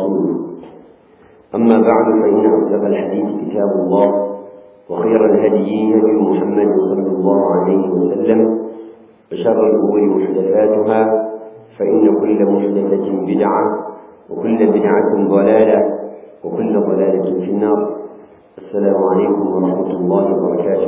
ورسوله أما بعد فإن أصدق الحديث كتاب الله وخير الهدي هدي محمد صلى الله عليه وسلم وشر الأمور محدثاتها فإن كل محدثة بدعة وكل بدعة ضلالة وكل ضلالة في النار السلام عليكم ورحمة الله وبركاته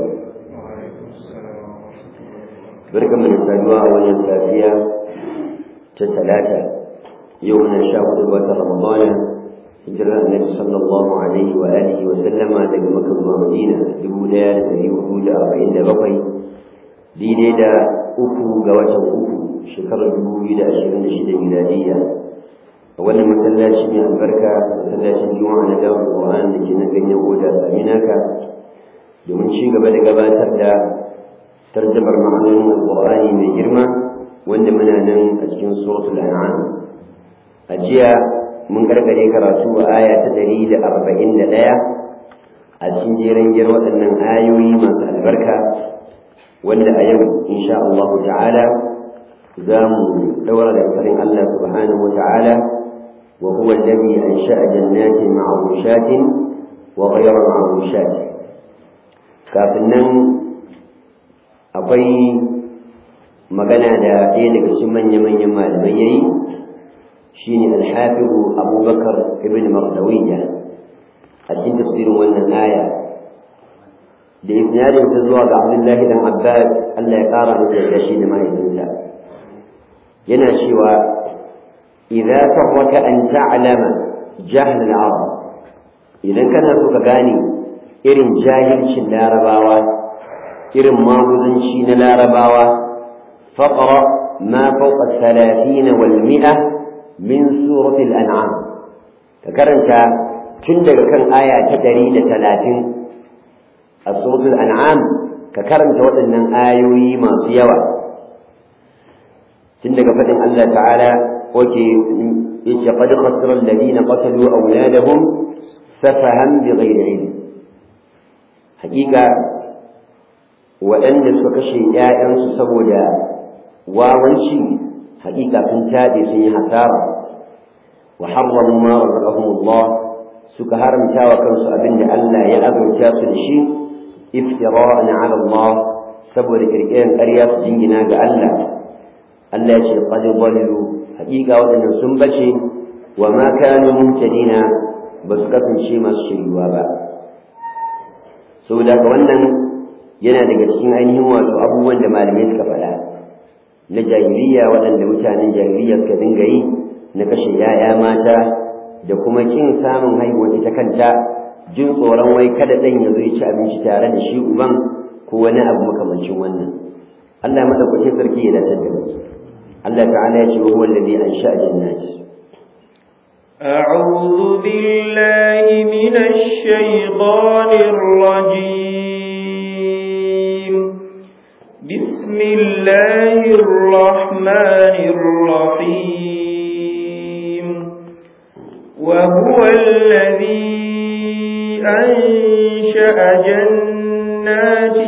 بركة من السادوة أولا سافية تتلاتة يومنا شاهد الوقت رمضان hijirar annabi sallallahu alaihi wa alihi wa sallama daga makka zuwa madina dubu ɗaya da ɗari hudu da arba'in da bakwai daidai da uku ga watan uku shekarar dubu biyu da ashirin da shida miladiyya a wannan masallaci mai albarka masallacin juma'a na dawar qur'an da ke nan ganyen oda saminaka domin ci gaba da gabatar da tarjamar ma'anonin alqur'ani mai girma wanda muna nan a cikin suratul an'am a jiya mun gargare karatu a aya ta ɗari da arba'in da ɗaya a cikin jeren gyar waɗannan ayoyi masu albarka wanda a yau insha Allah ta'ala za mu ɗaura da farin Allah subhanahu wa ta'ala wa huwa alladhi ansha'a jannatin ma'rushatin wa ghayra ma'rushat kafin nan akwai magana da ɗaya daga cikin manya-manyan malamai yayi شين الحافظ أبو بكر ابن مردوية أتين تفسير وأن الآية لإسناد تزوى عبد الله بن عباس ألا يقارى لتشين ما ينسى يناشي إذا فرك أن تعلم جهل العرب إذا كان سوك غاني إرن جاهل شن لارباوا إرن ماوزن شين لارباوا فقرأ ما فوق الثلاثين والمئة min suratul an'am ka karanta tun daga kan aya ta ɗari da talatin a suratul an'am ka karanta waɗannan ayoyi masu yawa tun daga faɗin Allah ta'ala oke yace qad khasira alladhina qatalu awladahum safahan bighayri ilm hakika waɗanda suka kashe ‘ya'yansu saboda wawanci حقيقة تنتادي سني حسارة وحرموا ما رزقهم الله سكهار متاوى كنس أبن ألا يأذن كاس الشيء افتراء على الله سبور كركين أرياس جنجنا بألا ألا يشي قد ضلوا حقيقة وأن سنبشي وما كانوا مهتدين بسكة شيء ما الشيء وابا سودا wannan yana daga cikin ainihin wato abubuwan da malamai suka faɗa na jahiliya waɗanda mutanen jahiliya suka dinga yi na kashe ‘ya'ya mata da kuma kin samun haihuwa ita kanta jin tsoron wai kada ɗan ya zo ya ci abinci tare da shi uban ko wani abu makamancin wannan Allah ya madaukakin sarki ya dace da Allah ta'ala ya ce wa huwa alladhi ansha'a jannati أعوذ بالله من الشيطان الرجيم بسم الله الرحمن الرحيم وهو الذي أنشأ جنات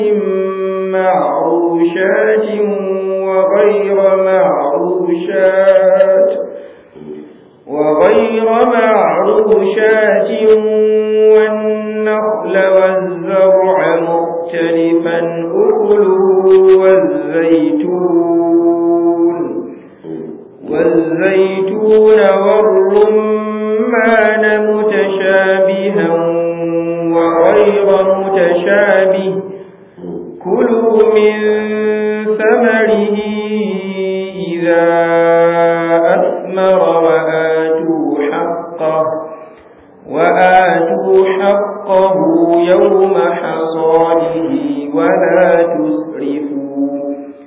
معروشات وغير معروشات وغير معروشات والنخل والزرع مختلفا أكله والزيتون والزيتون والرمان متشابها وغير متشابه كلوا من ثمره إذا أثمر وآتوا حقه وآتوا حقه يوم حصاده ولا تسرفوا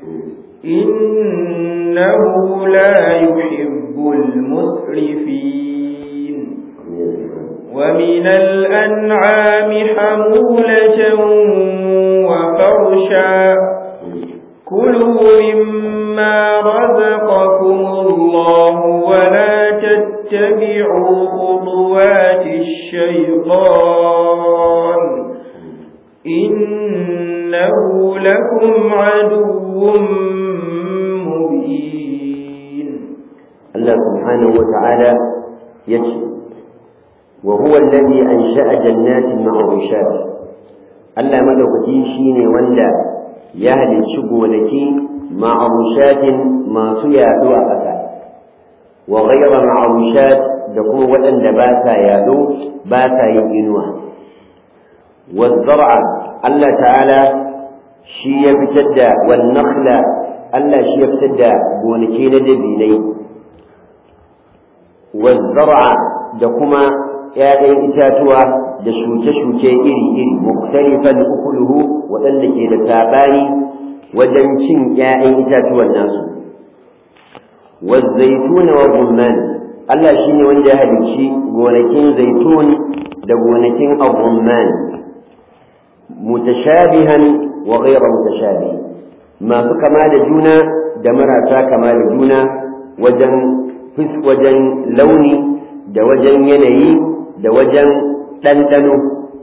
إنه لا يحب المسرفين ومن الأنعام حمولة وفرشا كلوا مما رزقكم الله ولا تتبعوا خطوات الشيطان إنه لكم عدو مبين Allah subhanahu wa ta'ala ya ce wa huwa alladhi ansha'a jannatin ma'rushat Allah madaukaki shine wanda ya halicci gonaki ma'rushatin masu yaɗo a ƙasa wa ghayra ma'rushat da kuma waɗanda ba sa yaɗo ba sa yin inuwa wa zar'a Allah ta'ala shi ya fitar da wan nakhla Allah shi ya fitar da gonaki na dabinai wa zar'a da kuma ‘ya'yan itatuwa da shuke-shuke iri-iri muktalifan ukuluhu waɗanda ke da saɓani wajen cin ‘ya'yan itatuwan nasu والزيتون والرمان Allah shi ne wanda ya halicci gonakin zaitun da gonakin al-rumman mutashabihan wa ghayra mutashabih masu kama da juna da marasa kama da juna wajen wajen launi da wajen yanayi da wajen ɗanɗano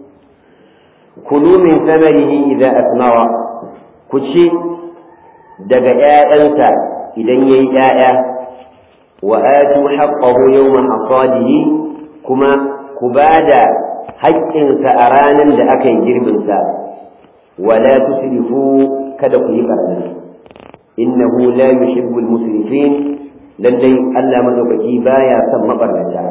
kulu min samarihi idza asmara ku ci daga ‘ya'yansa idan ya yi ‘ya'ya wa atu haqqahu yawma hasadihi kuma ku ba da haƙƙinsa a ranar da aka yi girbinsa wala tusrifu kada ku yi ɓarna innahu la yuhibbul musrifin lallai Allah madaukaki baya son mabarnata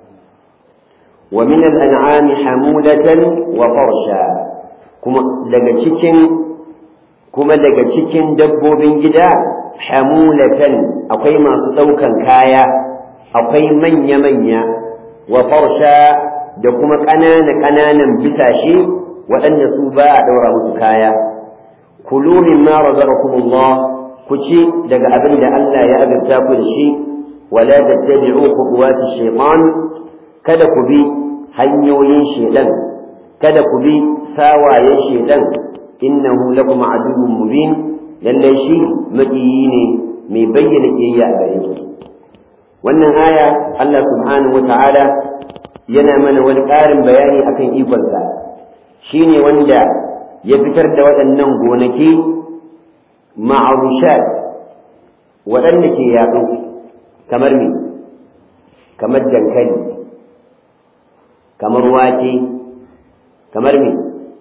wa min al-an'ami hamulatan wa farsha kuma daga cikin kuma daga cikin dabbobin gida hamulatan akwai masu ɗaukan kaya akwai manya-manya wa farsha da kuma ƙanana-ƙananan bisashe waɗanda su ba a ɗaura musu kaya kulu mimma razaqakumullah ku ci daga abin da Allah ya azurta ku da shi wala tattabi'u khutuwati shaytan kada ku bi hanyoyin shaytan kada ku bi sawayen shaytan innahu lakum aduwwun mubin lallai shi maƙiyi ne mai bayyana ƙiyayya a gare ku wannan aya Allah subhanahu wa ta'ala yana mana wani ƙarin bayani akan ikonsa shi ne wanda ya fitar da waɗannan gonaki ma'arushat waɗanda ke yaɗo kamar me kamar dankali kamar wake kamar me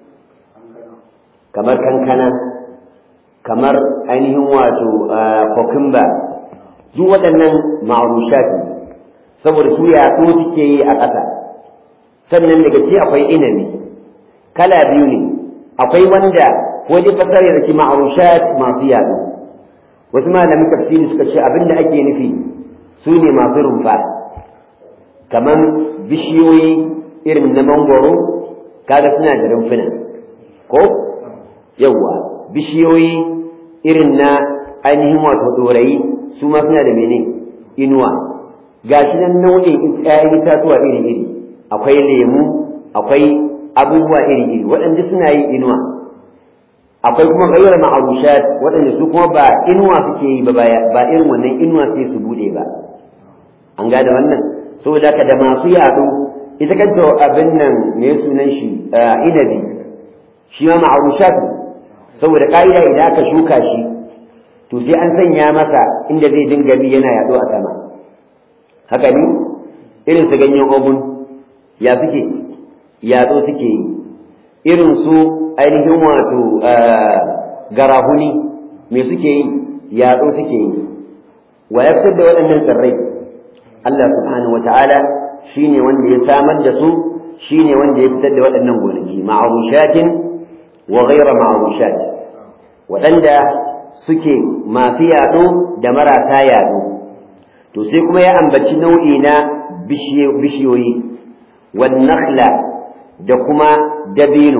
kamar kankana kamar ainihin wato kokumba duk waɗannan ma'arushat ne saboda su yaɗo suke yi a ƙasa sannan daga ci akwai inabi kala biyu ne akwai wanda wajen fasara da ke ma'arushat masu yaɗo wasu malamin tafsiri suka ce abinda ake nufi su ne masu rumfa kamar bishiyoyi irin na mangoro kaga suna da rumfuna ko yawwa bishiyoyi irin na ainihin wato ɗorayi su ma suna da mene inuwa ga shi nan nau'in ‘ya'yan itatuwa iri-iri akwai lemu akwai abubuwa iri-iri waɗanda suna yin inuwa akwai kuma gairar ma'arushat waɗanda su kuma ba inuwa suke yi ba ba irin wannan inuwa sai su bude ba an gada wannan saboda ka da masu yaɗo ita kanta abin nan me sunan shi inabi shi ma ma'arushat saboda ka'ida idan aka shuka shi to sai an sanya masa inda zai dinga bi yana yaɗo a sama haka ne irin su ganyen ogun ya suke yaɗo suke yi irin su ainihin wato garahuni me suke yi yaɗo suke yi wa ya fitar da waɗannan tsirrai Allah subhanahu wa ta'ala shi ne wanda ya samar da su shi ne wanda ya fitar da waɗannan gonaki ma'arushatin wa ghaira ma'arushat waɗanda suke masu yaɗo da marasa yaɗo to sai kuma ya ambaci nau'i na bishiyoyi nakhla da kuma dabino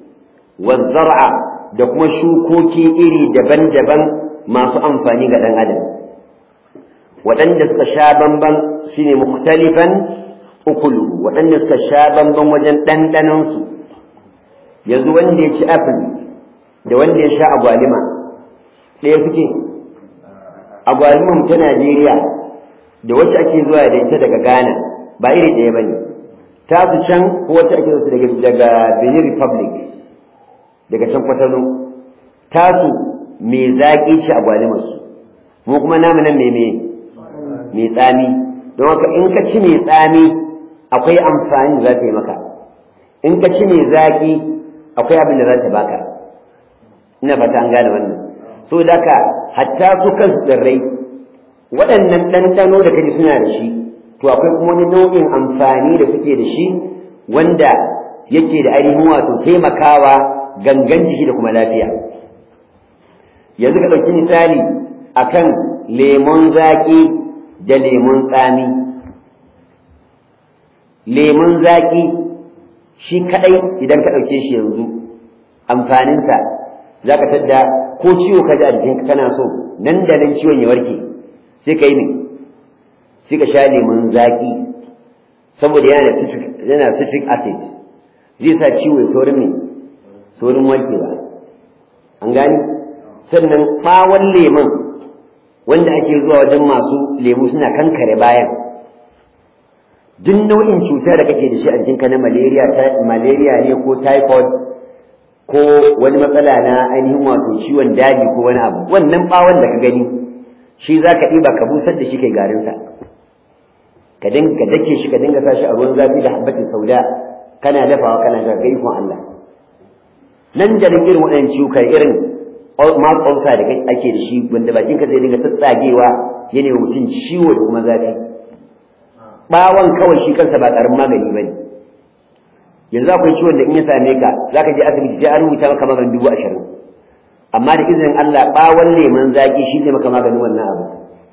zar'a da kuma shukoki iri daban-daban masu amfani ga ɗan adam waɗanda suka sha bamban shine mukhtalifan ukulu waɗanda suka sha bamban wajen ɗanɗanonsu yanzu wanda ya ci apple da wanda ya sha agwalima ɗaya suke agwaliman ta Najeriya da wacce ake zuwa da ita daga Ghana ba iri ɗaya ba ne ta su can ko wacce ake zuwa daga daga Benin Republic daga can kwatano ta su me zaƙi ce agwalimar su mu kuma namu nan me me mai tsami don haka in ka ci mai tsami akwai amfani da za ta yi maka in ka ci mai zaƙi akwai abin da za ta baka ina fata an gane wannan so da ka hatta su kansu tsirrai waɗannan ɗanɗano da kaji suna da shi to akwai kuma wani nau'in amfani da suke da shi wanda yake da ainihin wato taimakawa gangan jiki da kuma lafiya yanzu ka ɗauki misali akan lemon zaƙi da lemon tsami lemon zaƙi shi kaɗai idan ka ɗauke shi yanzu amfaninsa za ka tadda ko ciwo ka ji a jikinka kana so nan da nan ciwon ya warke sai ka yi ne sai ka sha lemon zaƙi saboda yana citric acid zai sa ciwo ya saurin ne saurin warkewa an gani sannan ɓawon lemon wanda ake zuwa wajen masu lemu suna kankare bayan duk nau'in cuta da kake da shi a jikinka na malaria malaria ne ko typhoid ko wani matsala na ainihin wato ciwon daji ko wani abu wannan bawon da ka gani shi za ka ɗiba ka busar da shi kai garinsa ka dinga dake shi ka dinga sa shi a ruwan zafi da habbatin sauda kana dafawa kana ga ikon Allah nan da irin waɗannan ciwuka irin mouth ulcer da ake da shi wanda bakin ka zai dinga tsatsagewa yana mutum ciwo da kuma zafi bawon kawai shi kansa ba ƙaramin magani bane yanzu akwai ciwon da in ya same ka zaka je asibiti sai an rubuta maka maganin dubu ashirin amma da izinin Allah bawon leman zaki shi ne maka maganin wannan abu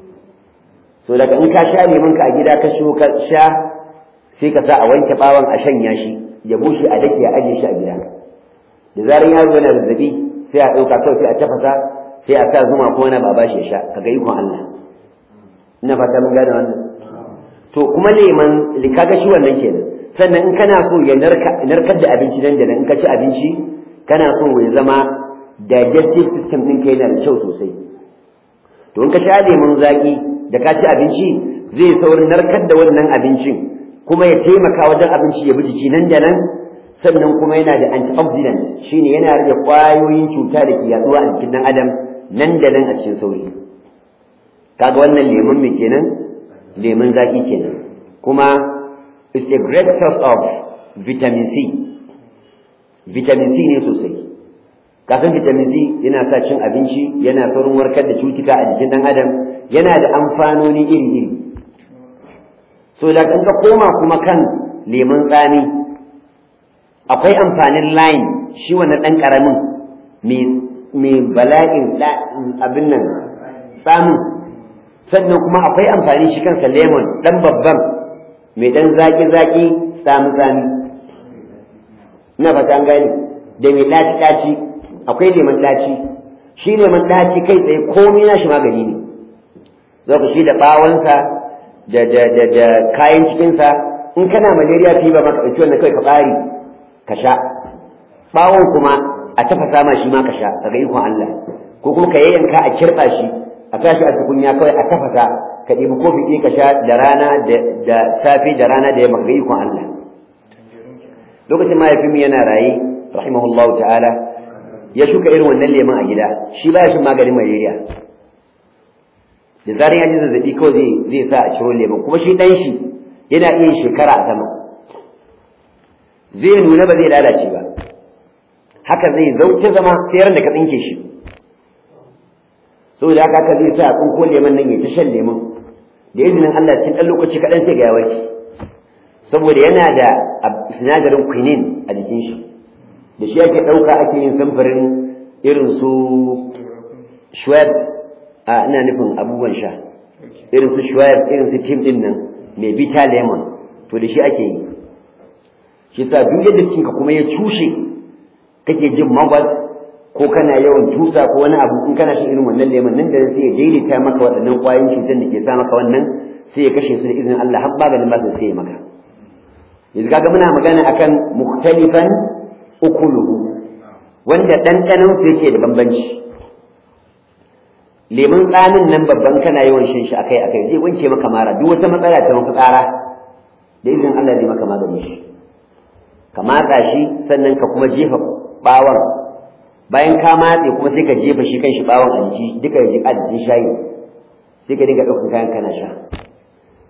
so daga in ka sha leman ka a gida ka shigo ka sha sai ka sa a wanke bawon a shanya shi ya bushe a dake a ajiye shi a gida da zarar yaro yana zazzabi sai a ɗauka kawai sai a tafasa sai a sa zuma ko wani ba ba shi ya sha kaga ikon Allah ina fata mun gane wannan to kuma leman kaga shi wannan kenan sannan in kana so ya narkar da abinci nan da nan in ka ci abinci kana so ya zama digestive system ɗinka yana da kyau sosai to in ka sha lemun zaƙi da ka ci abinci zai saurin narkar da wannan abincin kuma ya taimaka wajen abinci ya bi jiki nan da nan sannan kuma yana da antioxidant shine yana rage ƙwayoyin cuta da ke yaduwa a jikin ɗan adam nan da nan a cikin sauri kaga wannan lemun me kenan lemun zaƙi kenan kuma is a great source of vitamin C vitamin C ne sosai kasan vitamin C yana sa cin abinci yana saurin warkar da cutuka a jikin ɗan adam yana da amfanoni iri-iri so da kan ka koma kuma kan lemun tsami akwai amfanin line shi wannan ɗan ƙaramin mai bala'in abin nan tsamin sannan kuma akwai amfani shi kansa lemon ɗan babban mai ɗan zaƙi-zaƙi tsami-tsami ina fata an gani da mai ɗaci-ɗaci akwai lemon ɗaci shi lemon ɗaci kai tsaye komai na shi magani ne zaka shi da ɓawonsa da da da da kayan cikinsa in kana malaria fever maka ɗauki wannan kai ka ɓari ka sha ɓawon kuma a tafasa ma shi ma ka sha kaga ikon Allah ko kuma ka yayyanka a kirɓa shi a sa shi a tukunya kawai a tafasa ka ɗibi kofi ɗaya ka sha da rana da safe da rana da yamma ga ikon Allah lokacin mahaifinmu yana raye rahimahullahu ta'ala ya shuka irin wannan lemon a gida shi baya shin maganin malaria da zarar ya ji zazzabi kawai zai zai sa a ciro lemon kuma shi dan shi yana iya shekara a sama zai nuna ba zai lalace ba haka zai zauke zama sai da ka tsinke shi saboda haka haka zai sa a tsinko lemon nan ya ta shan lemon da izinin Allah cikin ɗan lokaci kaɗan sai ga ya warke saboda yana da sinadarin quinine a jikin shi da shi ake ɗauka ake yin samfurin irin su Schweppes a ina nufin abubuwan sha irin su Schweppes irin su tim ɗin nan mai bita lemon to da shi ake yi shi sa duk yadda cikinka kuma ya cushe kake jin magwas ko kana yawan tusa ko wani abu in kana shan irin wannan lemon nan da sai ya daidaita maka waɗannan ƙwayoyin cutar da ke sa maka wannan sai ya kashe su da izinin Allah har maganin ba sai ya maka yanzu kaga muna magana akan mukhtalifan ukuluhu wanda ɗanɗanon su yake da bambanci lemun tsamin nan babban kana yawan shan shi akai akai zai wanke maka mara duk wata matsala ta maka tsara da izinin Allah zai maka magani shi ka matsa shi sannan ka kuma jefa bawon bayan ka matse kuma sai ka jefa shi kan shi bawon a jiki duka ya jika jikin shayi sai ka dinga ɗaukar kayan kana sha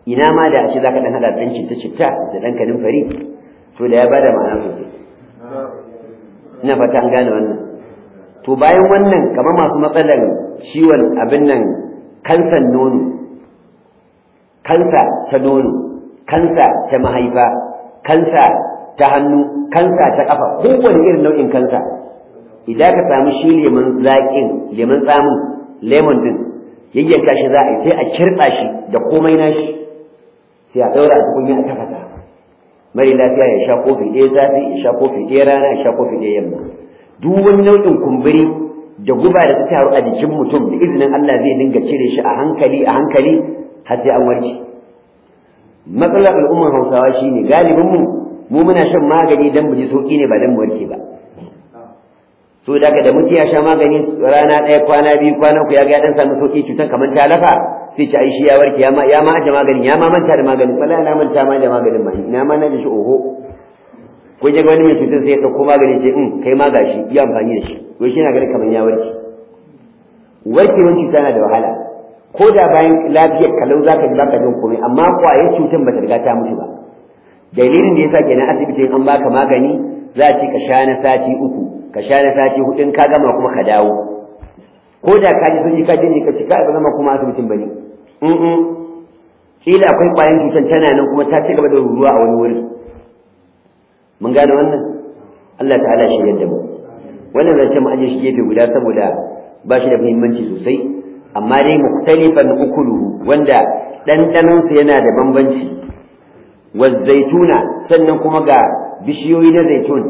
ina ma da ashe zaka dan hada dan citta citta da dan kanin fari to da ya bada ma'ana sosai ina fata an gane wannan to bayan wannan kamar masu matsalar ciwon abin nan kansan nono kansa ta nono kansa ta mahaifa kansa ta hannu kansa ta kafa kowane irin nau'in kansa idan ka samu shi lemun zaƙin lemun tsamin lemon din yayyanka shi za a yi sai a kirɓa shi da komai nashi sai a ɗaura a tukunya a tafasa mari lafiya ya sha kofi ɗaya zafi ya sha kofi ɗaya rana ya sha kofi ɗaya yamma duk wani nau'in kumburi da guba da ta taru a jikin mutum da izinin Allah zai dinga cire shi a hankali a hankali har sai an warke matsalar al'ummar hausawa shine galibin mu mu muna shan magani dan mu ji sauki ne ba dan mu warke ba so da da mutum ya sha magani rana ɗaya kwana biyu kwana uku ya ga ya dan samu sauki cutar kamar ta lafa sai ci ai shi ya warke ya ma ya ma aje magani ya ma manta da maganin wala na manta ma da maganin ma ina ma na ji shi oho ko je wani mai cutar sai ya dauko magani ce in kai ma gashi yi amfani da shi ko shi na ganin kamar ya warke warkewar cuta na da wahala ko da bayan lafiyar kalau zaka ji baka jin komai amma kwayar cutar bata riga ta mutu ba dalilin da yasa kenan asibitin an baka magani za a ce ka sha na sati uku ka sha na sati hudu ka gama kuma ka dawo ko da ka ji sun ji ka ji ka ci ka zama kuma asibitin bane in kila akwai kwayan cutar tana nan kuma ta ci gaba da ruruwa a wani wuri mun gane wannan Allah ta'ala shi yadda mu wannan zance mu aje shi gefe guda saboda ba shi da muhimmanci sosai amma dai muktalifan ukuluhu wanda ɗanɗanonsa yana da bambanci zaituna sannan kuma ga bishiyoyi na zaitun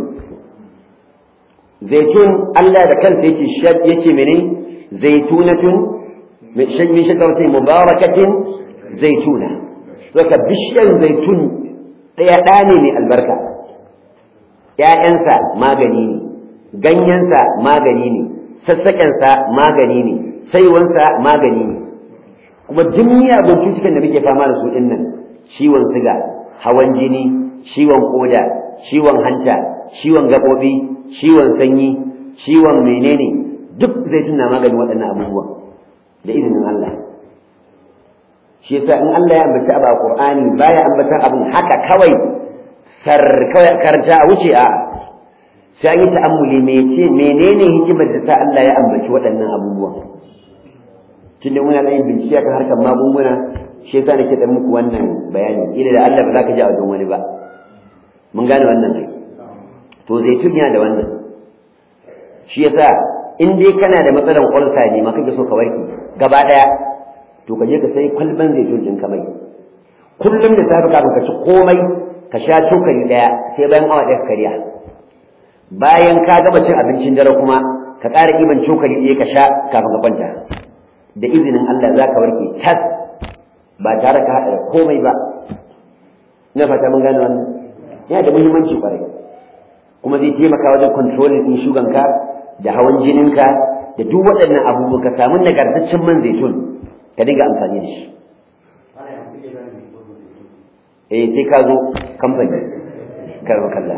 zaitun Allah da kansa yake yake mene zaitunatun min shajaratin mubarakatin zaituna saka bishiyar zaitun ɗaya ɗa ne mai albarka ‘ya'yansa magani ne ganyensa magani ne sassaƙensa magani ne saiwansa magani ne kuma duk miyagun cutukan da muke fama da su ɗin nan ciwon siga hawan jini ciwon koda ciwon hanta ciwon gaɓoɓi ciwon sanyi ciwon menene duk zaitun na maganin waɗannan abubuwan da izinin Allah shi yasa in Allah ya ambata abu a Qur'ani baya ambata abun haka kawai sar kawai karanta a wuce a sai an yi ta'ammuli mece menene hikimar da sa Allah ya ambaci waɗannan abubuwan tunda muna yin bincike kan harkar magunguna shi yasa nake da muku wannan bayani ila da Allah ba za ka ji a wajen wani ba mun gane wannan ne to zaitun yana da wannan shi yasa in dai kana da matsalan ƙwarsa ne ma kake so ka warke gaba ɗaya to ka je ka sai kwalban zaitun ɗin ka mai kullum da safe kafin ka ci komai ka sha cokali ɗaya sai bayan awa ɗaya ka karya bayan ka gama cin abincin dare kuma ka ƙara iban cokali ɗaya ka sha kafin ka kwanta da izinin Allah za ka warke tas ba tare ka haɗa da komai ba ina fata mun gane wannan yana da muhimmanci kwarai kuma zai taimaka wajen controlling ɗin shuganka da hawan jininka da duk waɗannan abubuwa ka samu nagartaccen man zaitun ka dinga amfani da shi eh sai ka zo kamfani karba kalla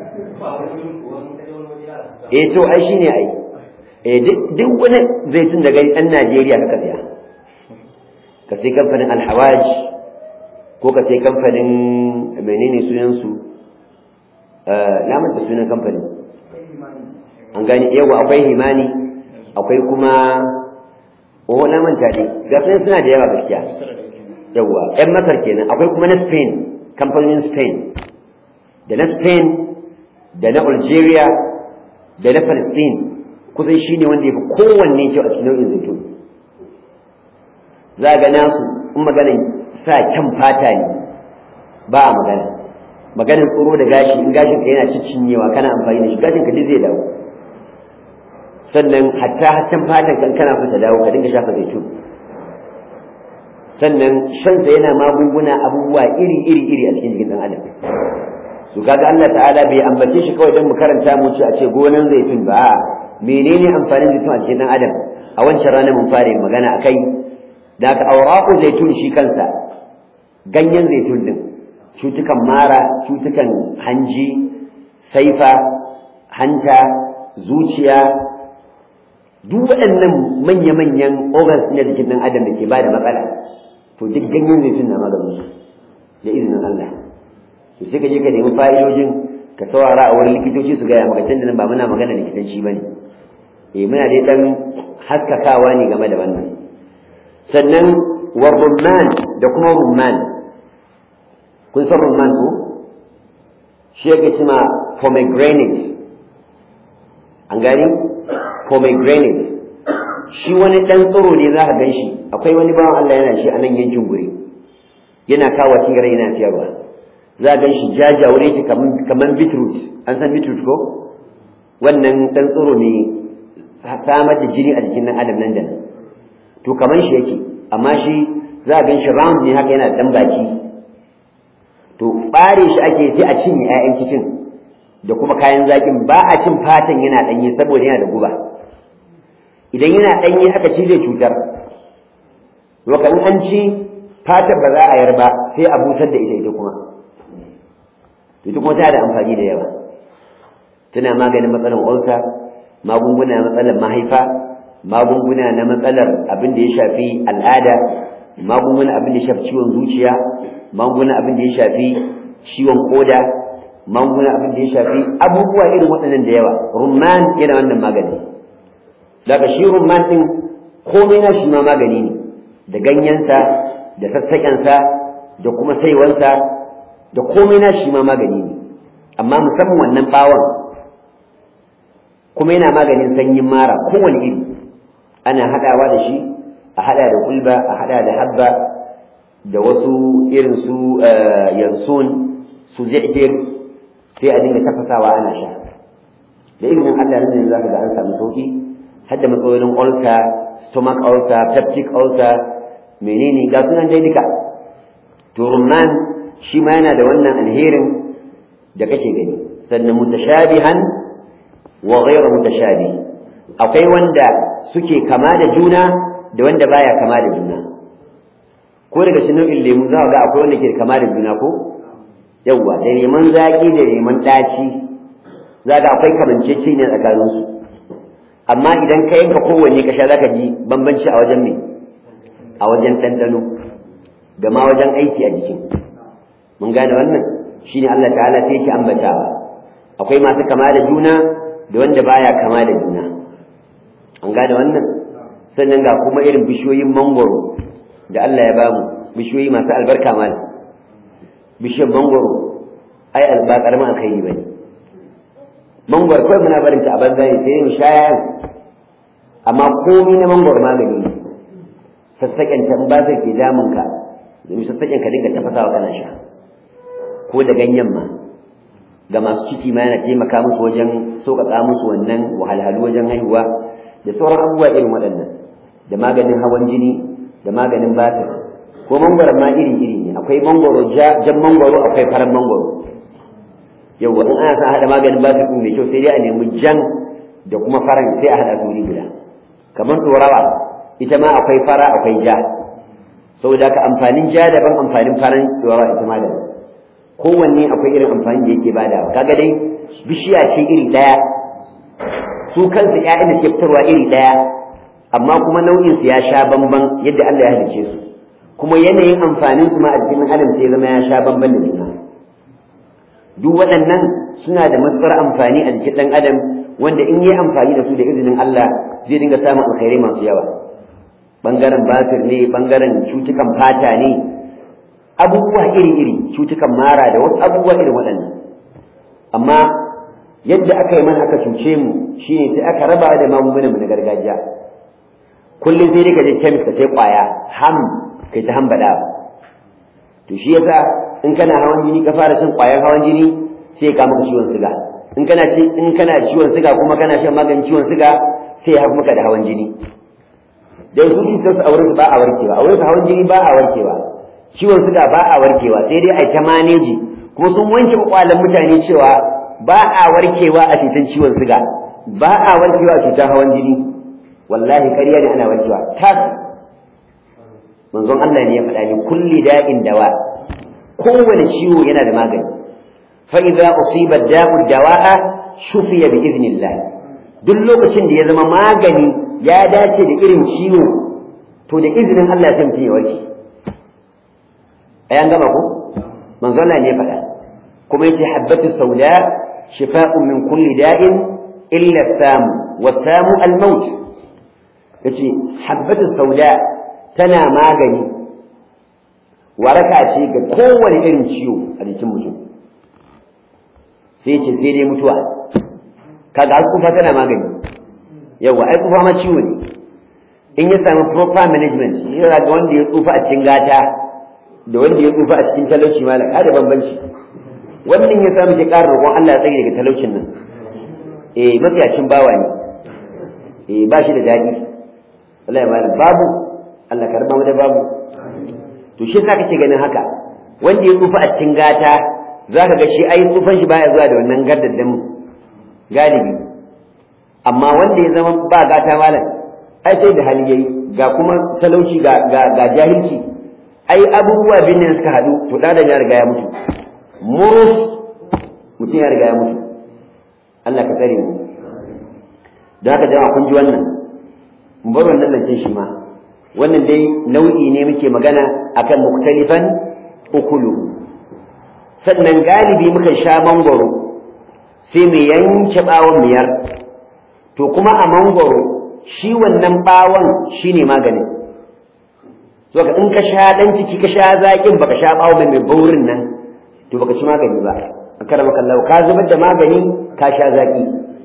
eh to ai shine ai eh duk wani zaitun da gani ɗan Najeriya ka saya ka sai kamfanin Alhawaj ko ka sai kamfanin menene sunan su na manta sunan kamfanin an gani yawa akwai himani akwai kuma oh na manta ne ga sunan suna da yawa gaskiya yawa yan masar kenan akwai kuma na Spain kamfanin Spain da na Spain da na Algeria da na Palestine kusan shi ne wanda ya fi kowanne kyau a cikin nau'in zaitun za ga nasu in maganin sa kyan fata ne ba a magana maganin tsoro da gashi in gashin ka yana cinyewa kana amfani da shi gashin ka zai dawo sannan hatta haccan fatan kan kana so ta dawo ka dinga shafa zaitun sannan shansa yana magunguna abubuwa iri iri iri a cikin jikin ɗan adam su kaga Allah ta'ala bai ambace shi kawai don mu karanta mu ce a ce gonan zaitun ba menene amfanin zaitun a cikin dan adam a wancan ranar mun fara magana akai da ka awraqu zaitun shi kansa ganyen zaitun din cutukan mara cutukan hanji saifa hanta zuciya duk waɗannan manya-manyan organs na jikin ɗan adam da ke ba da matsala to duk ganyen zaitun na maganin su da izinin Allah to sai ka je ka nemi fa'idojin ka saurara a wurin likitoci su gaya maka tunda nan ba muna magana likitanci bane eh muna dai dan haskakawa ne game da wannan sannan wa rumman da kuma rumman kun san rumman ko shi yake cima pomegranate an gani pomegranate shi wani dan tsoro ne za ka gan shi akwai wani bawan Allah yana shi a nan yankin guri yana kawo tigare yana siyarwa za a gan shi jajawure shi kamar beetroot an san beetroot ko wannan dan tsoro ne samar da jini a jikin nan adam nan da nan to kamar shi yake amma shi za a gan shi round ne haka yana dan baki to bare shi ake sai a cinye 'ya'yan cikin da kuma kayan zakin ba a cin fatan yana danye saboda yana da guba idan yana danye aka ci zai cutar waka in an ci fatar ba za a yar ba sai a busar da ita ita kuma ita kuma tana da amfani da yawa tana maganin matsalar ulcer magunguna na matsalar mahaifa magunguna na matsalar abin da ya shafi al'ada magunguna abin da ya shafi ciwon zuciya magunguna abin da ya shafi ciwon koda magunguna abin da ya shafi abubuwa irin waɗannan da yawa rumman yana wannan magani daga shi rumman ɗin komai na shi ma magani ne da ganyensa da sassaƙensa da kuma saiwansa da komai na shi ma magani ne amma musamman wannan ɓawon kuma yana maganin sanyin mara kowane iri ana haɗawa da shi a haɗa da kulba a haɗa da habba da wasu irin su yansun su zai'ir sai a dinga tafasawa ana sha da izinin Allah nan za ka ga an samu sauki har da matsalolin ulcer stomach ulcer peptic ulcer menene ga sunan dai duka to rumman shi ma yana da wannan alherin da kake gani sannan mutashabihan wa ghayra mutashabih akwai wanda suke kama da juna da wanda baya kama da juna ko daga cikin nau'in lemu za ga akwai wanda ke kama da juna ko yawwa da leman zaki da leman ɗaci za ga akwai kamancece ne tsakanin su amma idan ka yanka kowanne ka sha za ka ji bambanci a wajen me a wajen ɗanɗano da ma wajen aiki a jikin mun gane wannan shine Allah ta'ala sai yake ambatawa akwai masu kama da juna da wanda baya kama da juna an gane wannan sannan ga kuma irin bishiyoyin mangoro da Allah ya bamu bishiyoyi masu albarka mal bishiyar mangoro ai alba karamin alkhairi bane mangoro kawai muna barin ta a banza ne sai mu sha yayan amma komai na mangoro magani ne sassaƙen ta ba zai ke damun ka domin sassaƙen ka dinga tafasawa kana sha ko da ganyen ma ga masu ciki ma yana taimaka musu wajen sauƙaƙa musu wannan wahalhalu wajen haihuwa da sauran abubuwa irin waɗannan da maganin hawan jini da maganin batir ko mangwaron ma iri iri ne akwai mangwaro jan mangwaro akwai faran mangwaro yawwa in ana sa haɗa maganin batir ɗin mai kyau sai dai a nemi jan da kuma faran sai a haɗa su guda kamar ɗorawa ita ma akwai fara akwai ja saboda ka amfanin ja daban amfanin faran ɗorawa ita ma daban kowanne akwai irin amfani da yake bada kaga dai bishiya ce iri ɗaya su kansu ƴaƴan da ke fitarwa iri ɗaya amma kuma nau'in su ya sha bamban yadda Allah ya halice su kuma yanayin amfanin su ma a jikin adam sai zama ya sha bamban da juna duk waɗannan suna da matuƙar amfani a jikin ɗan adam wanda in yi amfani da su da izinin Allah zai dinga samun alkhairai masu yawa bangaren batir ne bangaren cutukan fata ne abubuwa iri-iri cutukan mara da wasu abubuwa irin waɗannan amma yadda aka yi mana aka cuce mu shine sai aka raba da magungunan mu na gargajiya kullum sai dai ka je kemis ka sai kwaya ham kai ta hambada to shi yasa in kana hawan jini ka fara shan kwayar hawan jini sai ka maka ciwon siga in kana ci in kana ciwon siga kuma kana shan maganin ciwon siga sai ya maka da hawan jini dan su cutar su aure su ba a warkewa aure su hawan jini ba a warkewa ciwon siga ba a warkewa sai dai a ta maneji kuma sun wanke kwakwalan mutane cewa ba a warkewa a cutar ciwon siga ba a warkewa a cutar hawan jini wallahi ƙarya ne ana warkewa tas manzon Allah ne ya faɗa ni kulli da'in dawa kowane ciwo yana da magani fa idza usiba da'u dawa'a shufiya bi idnillah duk lokacin da ya zama magani ya dace da irin ciwo to da izinin Allah sai mutum ya warke ai an gama ko manzo Allah ne faɗa kuma yace habbatu sauda shifa'un min kulli da'in illa sam wa samu al-maut yace habbatu sauda tana magani waraka ce ga kowane irin ciwo a jikin mutum sai ce sai dai mutuwa kaga alkufa tana magani yawa ai kufa ma ciwo ne in ya samu proper management yana ga wanda ya tsufa a cikin gata da wanda ya tsufa a cikin talauci ma da da bambanci wannan ya samu ke ƙara roƙon Allah ya tsage daga talaucin nan eh matsayacin bawa ne eh ba shi da daɗi Allah ya bada babu Allah karba mu da babu to shi yasa kake ganin haka wanda ya tsufa a cikin gata zaka ga shi ai tsufan shi baya zuwa da wannan gaddadin galibi amma wanda ya zama ba gata malam ai sai da hali yayi ga kuma talauci ga ga, ga jahilci ai abubuwa bin nan suka hadu to da ya riga ya mutu murus mutum ya riga ya mutu Allah ka tsare mu da haka jama'a kun ji wannan mu bar wannan lance shi ma wannan dai nau'i ne muke magana akan muktalifan ukulu sannan galibi muka sha mangwaro sai mu yanke bawon miyar to kuma a mangwaro shi wannan bawon shine maganin so ka in ka sha dan ciki ka sha zakin baka sha bawo mai baurin nan to baka ci magani ba akara maka Allah ka zubar da magani ka sha zaki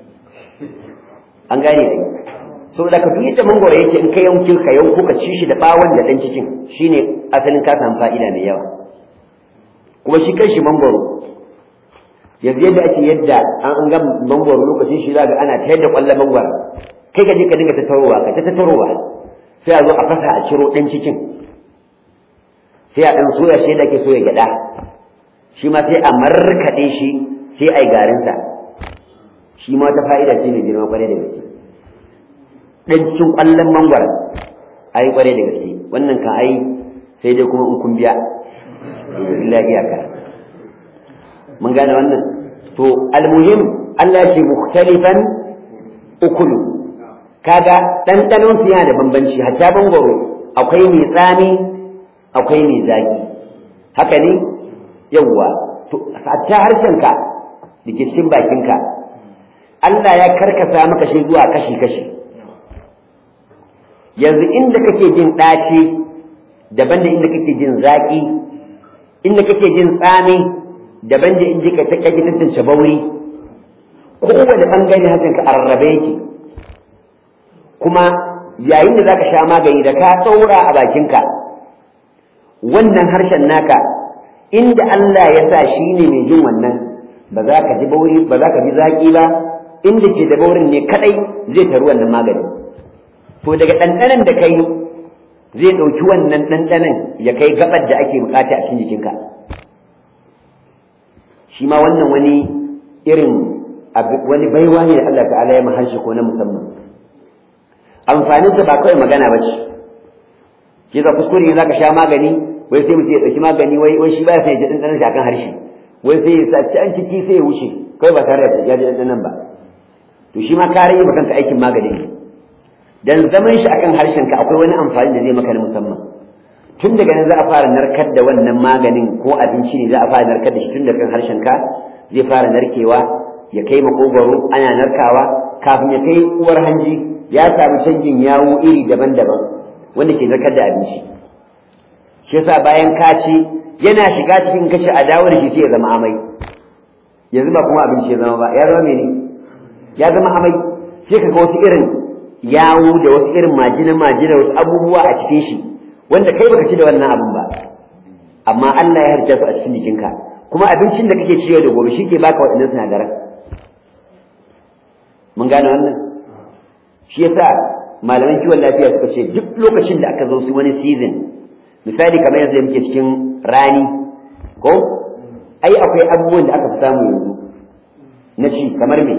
an gane ai so da ka duk yadda mangoro yake in ka yankin ka yanko ka ci shi da bawon da dan cikin shine asalin ka samu fa'ida mai yawa kuma shi kanshi mangoro yanzu yadda ake yadda an ga mangoro lokacin shi za ga ana ta yadda kwallon mangoro kai ka je ka dinga tattarowa ka ta tattarowa sai a zo a fasa a ciro ɗan cikin sai a ɗan soya shi da ke soya gyaɗa shi ma sai a markaɗe shi sai a yi garinsa shi ma ta fa'ida ce mai girma kwarai da gaske ɗan cikin ƙwallon mangwara a yi kwarai da gaske wannan kan ai sai dai kuma in kun biya illa iyaka mun gane wannan to almuhim Allah ce mukhtalifan ukulu kaga ɗanɗanon su yana da bambanci hatta bangoro akwai mai tsami akwai mai zaki haka ne yawwa to hatta harshenka da ke cikin bakinka Allah ya karkasa maka shi zuwa kashi kashi yanzu inda kake jin ɗaci daban da inda kake jin zaki inda kake jin tsami daban da inda kake tantance bauri kowane bangare harshenka a rarrabe yake kuma yayin da zaka sha magani da ka tsaura a bakinka wannan harshen naka inda Allah ya sa shi ne mai jin wannan ba za ka ji bauri ba za ka ji zaki ba inda ke da baurin ne kadai zai taru wannan magani to daga ɗanɗanan da kai zai ɗauki wannan ɗanɗanan ya kai gabar da ake bukata a cikin jikinka shi ma wannan wani irin wani baiwa ne da Allah ta'ala ya maharshe ko na musamman amfaninsa ba kawai magana ba ce ke za kuskure ne za ka sha magani wai sai mutum ya ɗauki magani wai wai shi ba sai ya ji ɗanɗanon shi akan harshe wai sai ya saci an ciki sai ya wuce kawai ba tare da ya ji ɗanɗanon ba to shi ma ka rage kanka aikin magani ne dan zaman shi akan harshen ka akwai wani amfani da zai maka na musamman tun daga nan za a fara narkar da wannan maganin ko abinci ne za a fara narkar da shi tun daga harshen ka zai fara narkewa ya kai makogwaro ana narkawa kafin ya kai uwar hanji ya samu canjin yawo iri daban-daban wanda ke zarkar da abinci shi yasa bayan ka ci yana shiga cikin kashi a dawo da shi sai ya zama amai yanzu ba kuma abinci ya zama ba ya zama mene ya zama amai sai ka ga wasu irin yawo da wasu irin majina majina wasu abubuwa a cikin shi wanda kai baka ci da wannan abun ba amma Allah ya harja su a cikin jikinka kuma abincin da kake ciyo da gobe shi ke baka waɗannan sinadaran mun gane wannan shi yasa malaman kiwon lafiya suka ce duk lokacin da aka zo su wani season misali kamar yanzu da muke cikin rani ko ai akwai abubuwan da aka fi samu yanzu na ci kamar me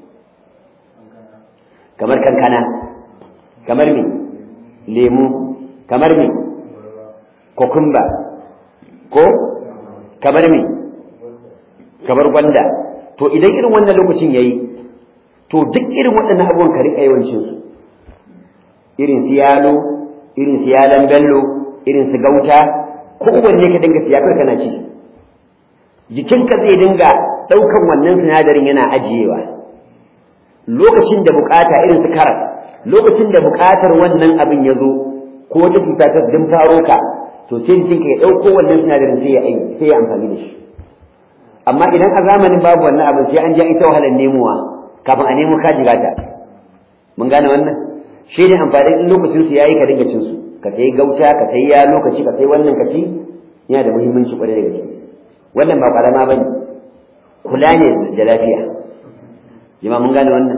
kamar kankana kamar me lemu kamar me kokumba ko kamar me kamar gwanda to idan irin wannan lokacin yayi to duk irin waɗannan abubuwan ka riƙa yawancin su irin su yalo irin su yalan bello irin su gauta kowanne ka dinga siya kai kana ci jikinka zai dinga ɗaukan wannan sinadarin yana ajiyewa lokacin da bukata irin su karas lokacin da bukatar wannan abin ya zo ko wata cuta ta din faro ka to sai jikinka ya ɗauko wannan sinadarin sai ya sai ya amfani da shi amma idan a zamanin babu wannan abin sai an ja ita wahalar nemowa kafin a nemo ka jigata mun gane wannan shi ne amfani in lokacin su yayi ka dinga cin su ka sai gauta ka sai ya lokaci ka sai wannan ka ci yana da muhimmanci kwarai da gaske wannan ba karama bane kula ne da lafiya jama mun gane wannan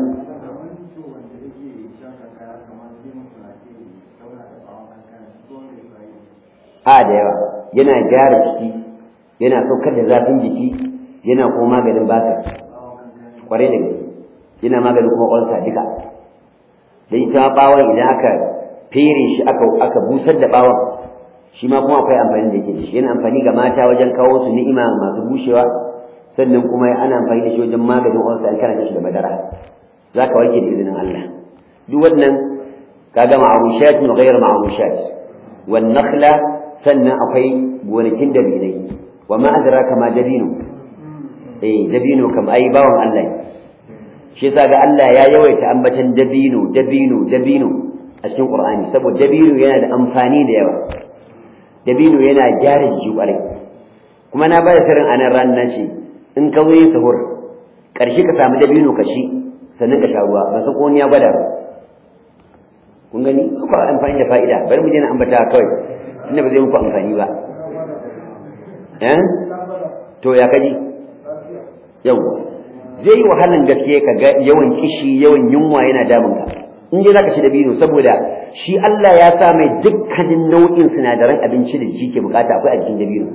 a da yawa yana gyara ciki yana saukar da zafin jiki yana kuma maganin basir kwarai da gaske yana maganin kuma ƙwarsa duka da ita bawon idan aka fere shi aka aka busar da bawon shi ma kuma akwai amfani da yake da shi yana amfani ga mata wajen kawo su ni'ima masu bushewa sannan kuma ana amfani da shi wajen maganin ƙwarsa an kana shi da madara za ka warke da izinin Allah duk wannan kaga ma'arushat wa ghayr ma'arushat wan nakhla sannan akwai gonakin dabinai wa ma adraka ma dabino eh dabino kam ai bawan Allah shi yasa ga Allah ya yawaita ambatan dabino dabino dabino a cikin Qur'ani saboda dabino yana da amfani da yawa dabino yana gyara jiki kwarai kuma na bada sirrin anan ran na ce in ka wuce sahur karshe ka samu dabino ka shi sannan ka sha ruwa ba su ko ya gwada ba kun gani ko amfani da fa'ida bari mu je na ambata kawai tunda ba zai muku amfani ba eh to ya kaji yawa zai yi wahalan gaske ka ga yawan kishi yawan yunwa yana damun ka in dai zaka ci da bino saboda shi Allah ya sa mai dukkanin nau'in sinadaran abinci da shi ke bukata akwai a cikin dabino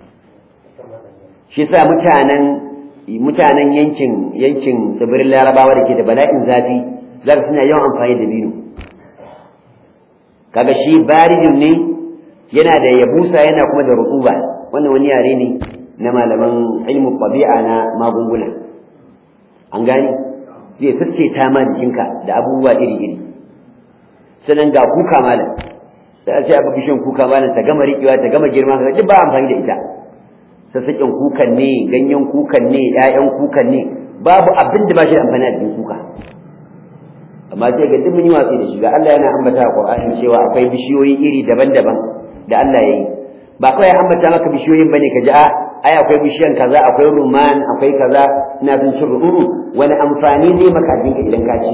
shi yasa mutanen mutanen yankin yankin tsibirin larabawa da ke da bala'in zafi zaka suna yawan amfani da bino kaga shi baridin ne yana da yabusa yana kuma da rutuba wannan wani yare ne na malaman ilmu tabi'a na magunguna an gani zai sace ta ma jikinka da abubuwa iri-iri sannan ga kuka malam sai a ce aka bishiyan kuka malam ta gama riƙewa ta gama girma ka duk ba amfani da ita sassaƙin kukan ne ganyen kukan ne ƴaƴan kukan ne babu abin da ba shi da amfani a jikin kuka amma sai ga duk mun yi watsi da shi ga Allah yana ambata a Qur'ani cewa akwai bishiyoyi iri daban-daban da Allah ya yi ba kawai ya ambata maka bishiyoyin bane ka ji a ai akwai bishiyan kaza akwai ruman akwai kaza ina son cin ru'uru wani amfani zai maka a jinka idan ka ci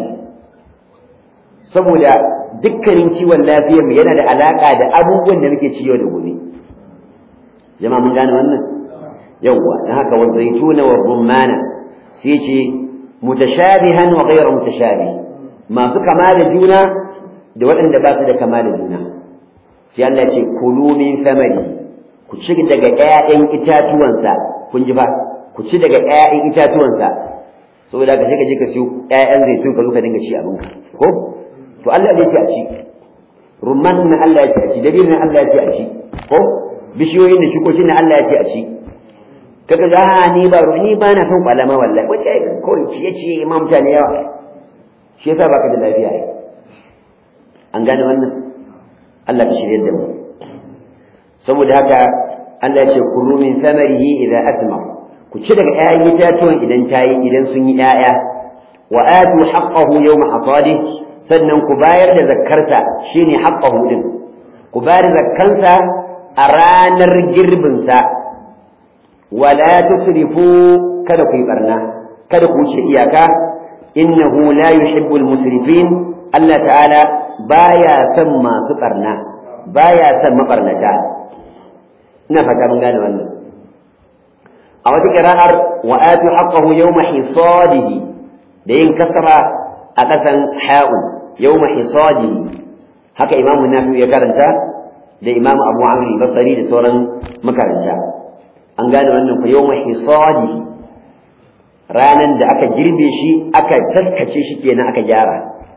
saboda dukkanin ciwon lafiyar mu yana da alaka da abubuwan da muke ci yau da gobe jama'a mun gane wannan yawwa dan haka wa zaituna wa rumana sai ce mutashabihan wa ghayra mutashabih masu kama da juna da waɗanda ba su da kama da juna sai Allah ce kulu min samari ku ci daga ƴaƴan itatuwansa kun ji ba ku ci daga ƴaƴan itatuwansa saboda ka sai ka je ka siyo ƴaƴan zaitun ka zo ka dinga ci abinka ko to Allah ne ya ce a ci rumman na Allah ya ce a ci dabinin Allah ya ce a ci ko bishiyoyin da shukokin na Allah ya ce a ci kaga za a ni ba ni ba na son kwalama wallahi wanda kawai ciye ciye ma mutane yawa shi yasa baka da lafiya an gane wannan Allah ka shirye da mu saboda haka Allah ya ce kulu min samarihi idza asmar ku ci daga ƴaƴan itatuwan idan tayi idan sun yi ƴaƴa wa atu haqqahu yawma hasadi sannan ku bayar da zakkarsa shine haqqahu din ku bayar da zakkansa a ranar girbin sa wala tusrifu kada ku yi barna kada ku wuce iyaka innahu la yuhibbul musrifin Allah ta'ala baya son masu barna baya son mabarnata ina fata mun gane wannan a wata kira'ar wa atu haqqahu yawma hisadihi da yin kasra a kasan ha'un yawma hisadihi haka imamu nafi ya karanta da imamu abu amr basari da sauran makaranta an gane wannan ku yawma hisadihi ranan da aka girbe shi aka taskace shi kenan aka gyara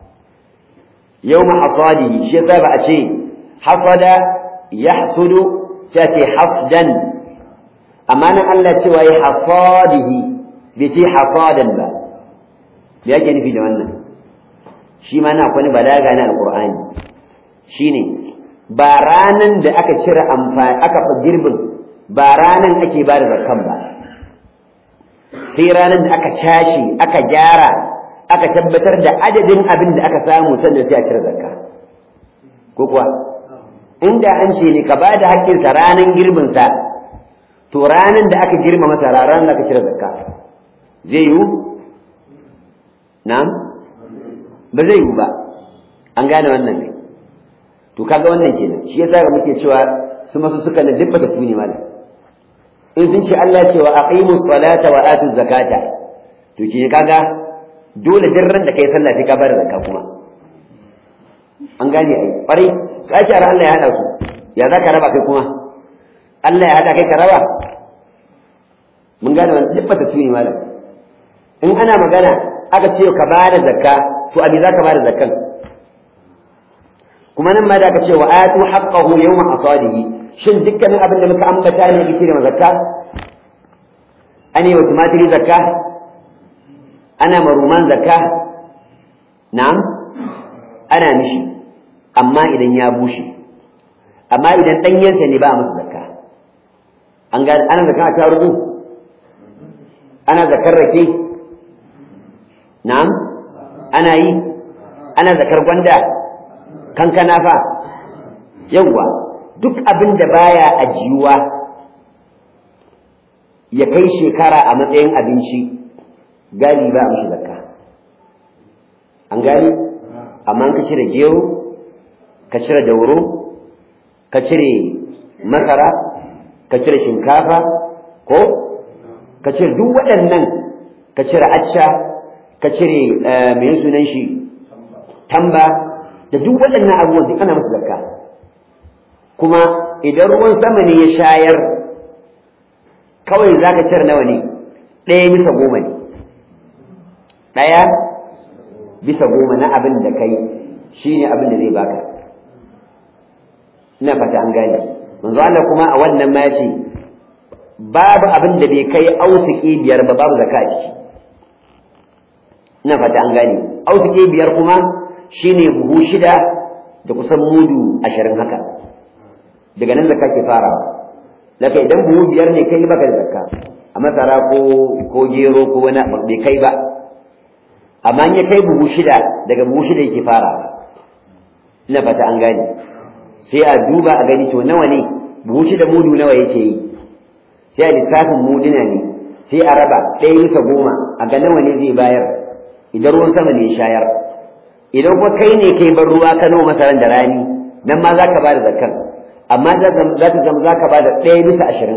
yawma hasadihi shi yasa ba a ce hasada yahsudu sai ce hasdan amma nan Allah cewa ya hasadihi bai ce hasadan ba me yake nufi da wannan shi ma na kwani balaga na alqur'ani shine ba ranan da aka cire amfani aka fa girbin ba ranan ake ba da zakkan ba sai ranan da aka cashe aka gyara aka tabbatar da adadin abin da aka samu sannan sai a cire zakka ko kuwa inda an ce ne ka ba da haƙƙinsa ranan girbinsa to ranan da aka girma masa ranar da aka cire zakka zai yiwu na'am ba zai yiwu ba an gane wannan ne to kaga wannan kenan shi yasa ga muke cewa su masu suka na dubba da tuni malam in sun ce Allah cewa aqimus salata wa atuz zakata to ke kaga dole duk ran da kai sallah sai ka bada zakka kuma an gane ai kwarai ka ce Allah ya hada su ya zaka raba kai kuma Allah ya hada kai ka raba mun gane wannan dubba da tuni malam in ana magana aka ce ka bada zakka to abi zaka bada zakkan kuma nan ma da aka ce wa atu haqqahu yawma asadihi shin dukkanin abin da muka ambata ne yake da zakka ane wa tumatiri zakka ana maruman zakka na'am ana mishi amma idan ya bushe amma idan danyensa ne ba a masa zakka an ga ana zakka ta rubu ana zakar rake na'am ana yi ana zakar gwanda kankana fa yawwa duk abin da baya ajiyuwa ya kai shekara a matsayin abinci gali ba mishi zakka an gani amma ka cire gero ka cire dauro ka cire masara ka cire shinkafa ko ka cire duk waɗannan ka cire acca ka cire mai sunan shi tamba da duk waɗannan abubuwan duk ana masu zakka kuma idan ruwan sama ne ya shayar kawai za ka cire nawa ne ɗaya bisa goma ne ɗaya bisa goma na abin da kai shi ne abin da zai baka ina fata an gane manzo Allah kuma a wannan ma ce babu abin da bai kai ausiki biyar ba babu zakka a ciki ina fata an gane ausiki biyar kuma shine buhu shida da kusan mudu ashirin haka daga nan zakka ke farawa daga idan buhu biyar ne kai baka da zakka a masara ko ko gero ko wani bai kai ba amma in ya kai buhu shida daga buhu shida yake farawa ina fata an gane sai a duba a gani to nawa ne buhu shida mudu nawa yake yi sai a lissafin muduna ne sai a raba ɗaya bisa goma a ga nawa ne zai bayar idan ruwan sama ne ya shayar idan kuma kai ne kai bar ruwa ka noma masaran da rani nan ma za ka ba da zakkan amma za ta zama za ka ba da ɗaya bisa ashirin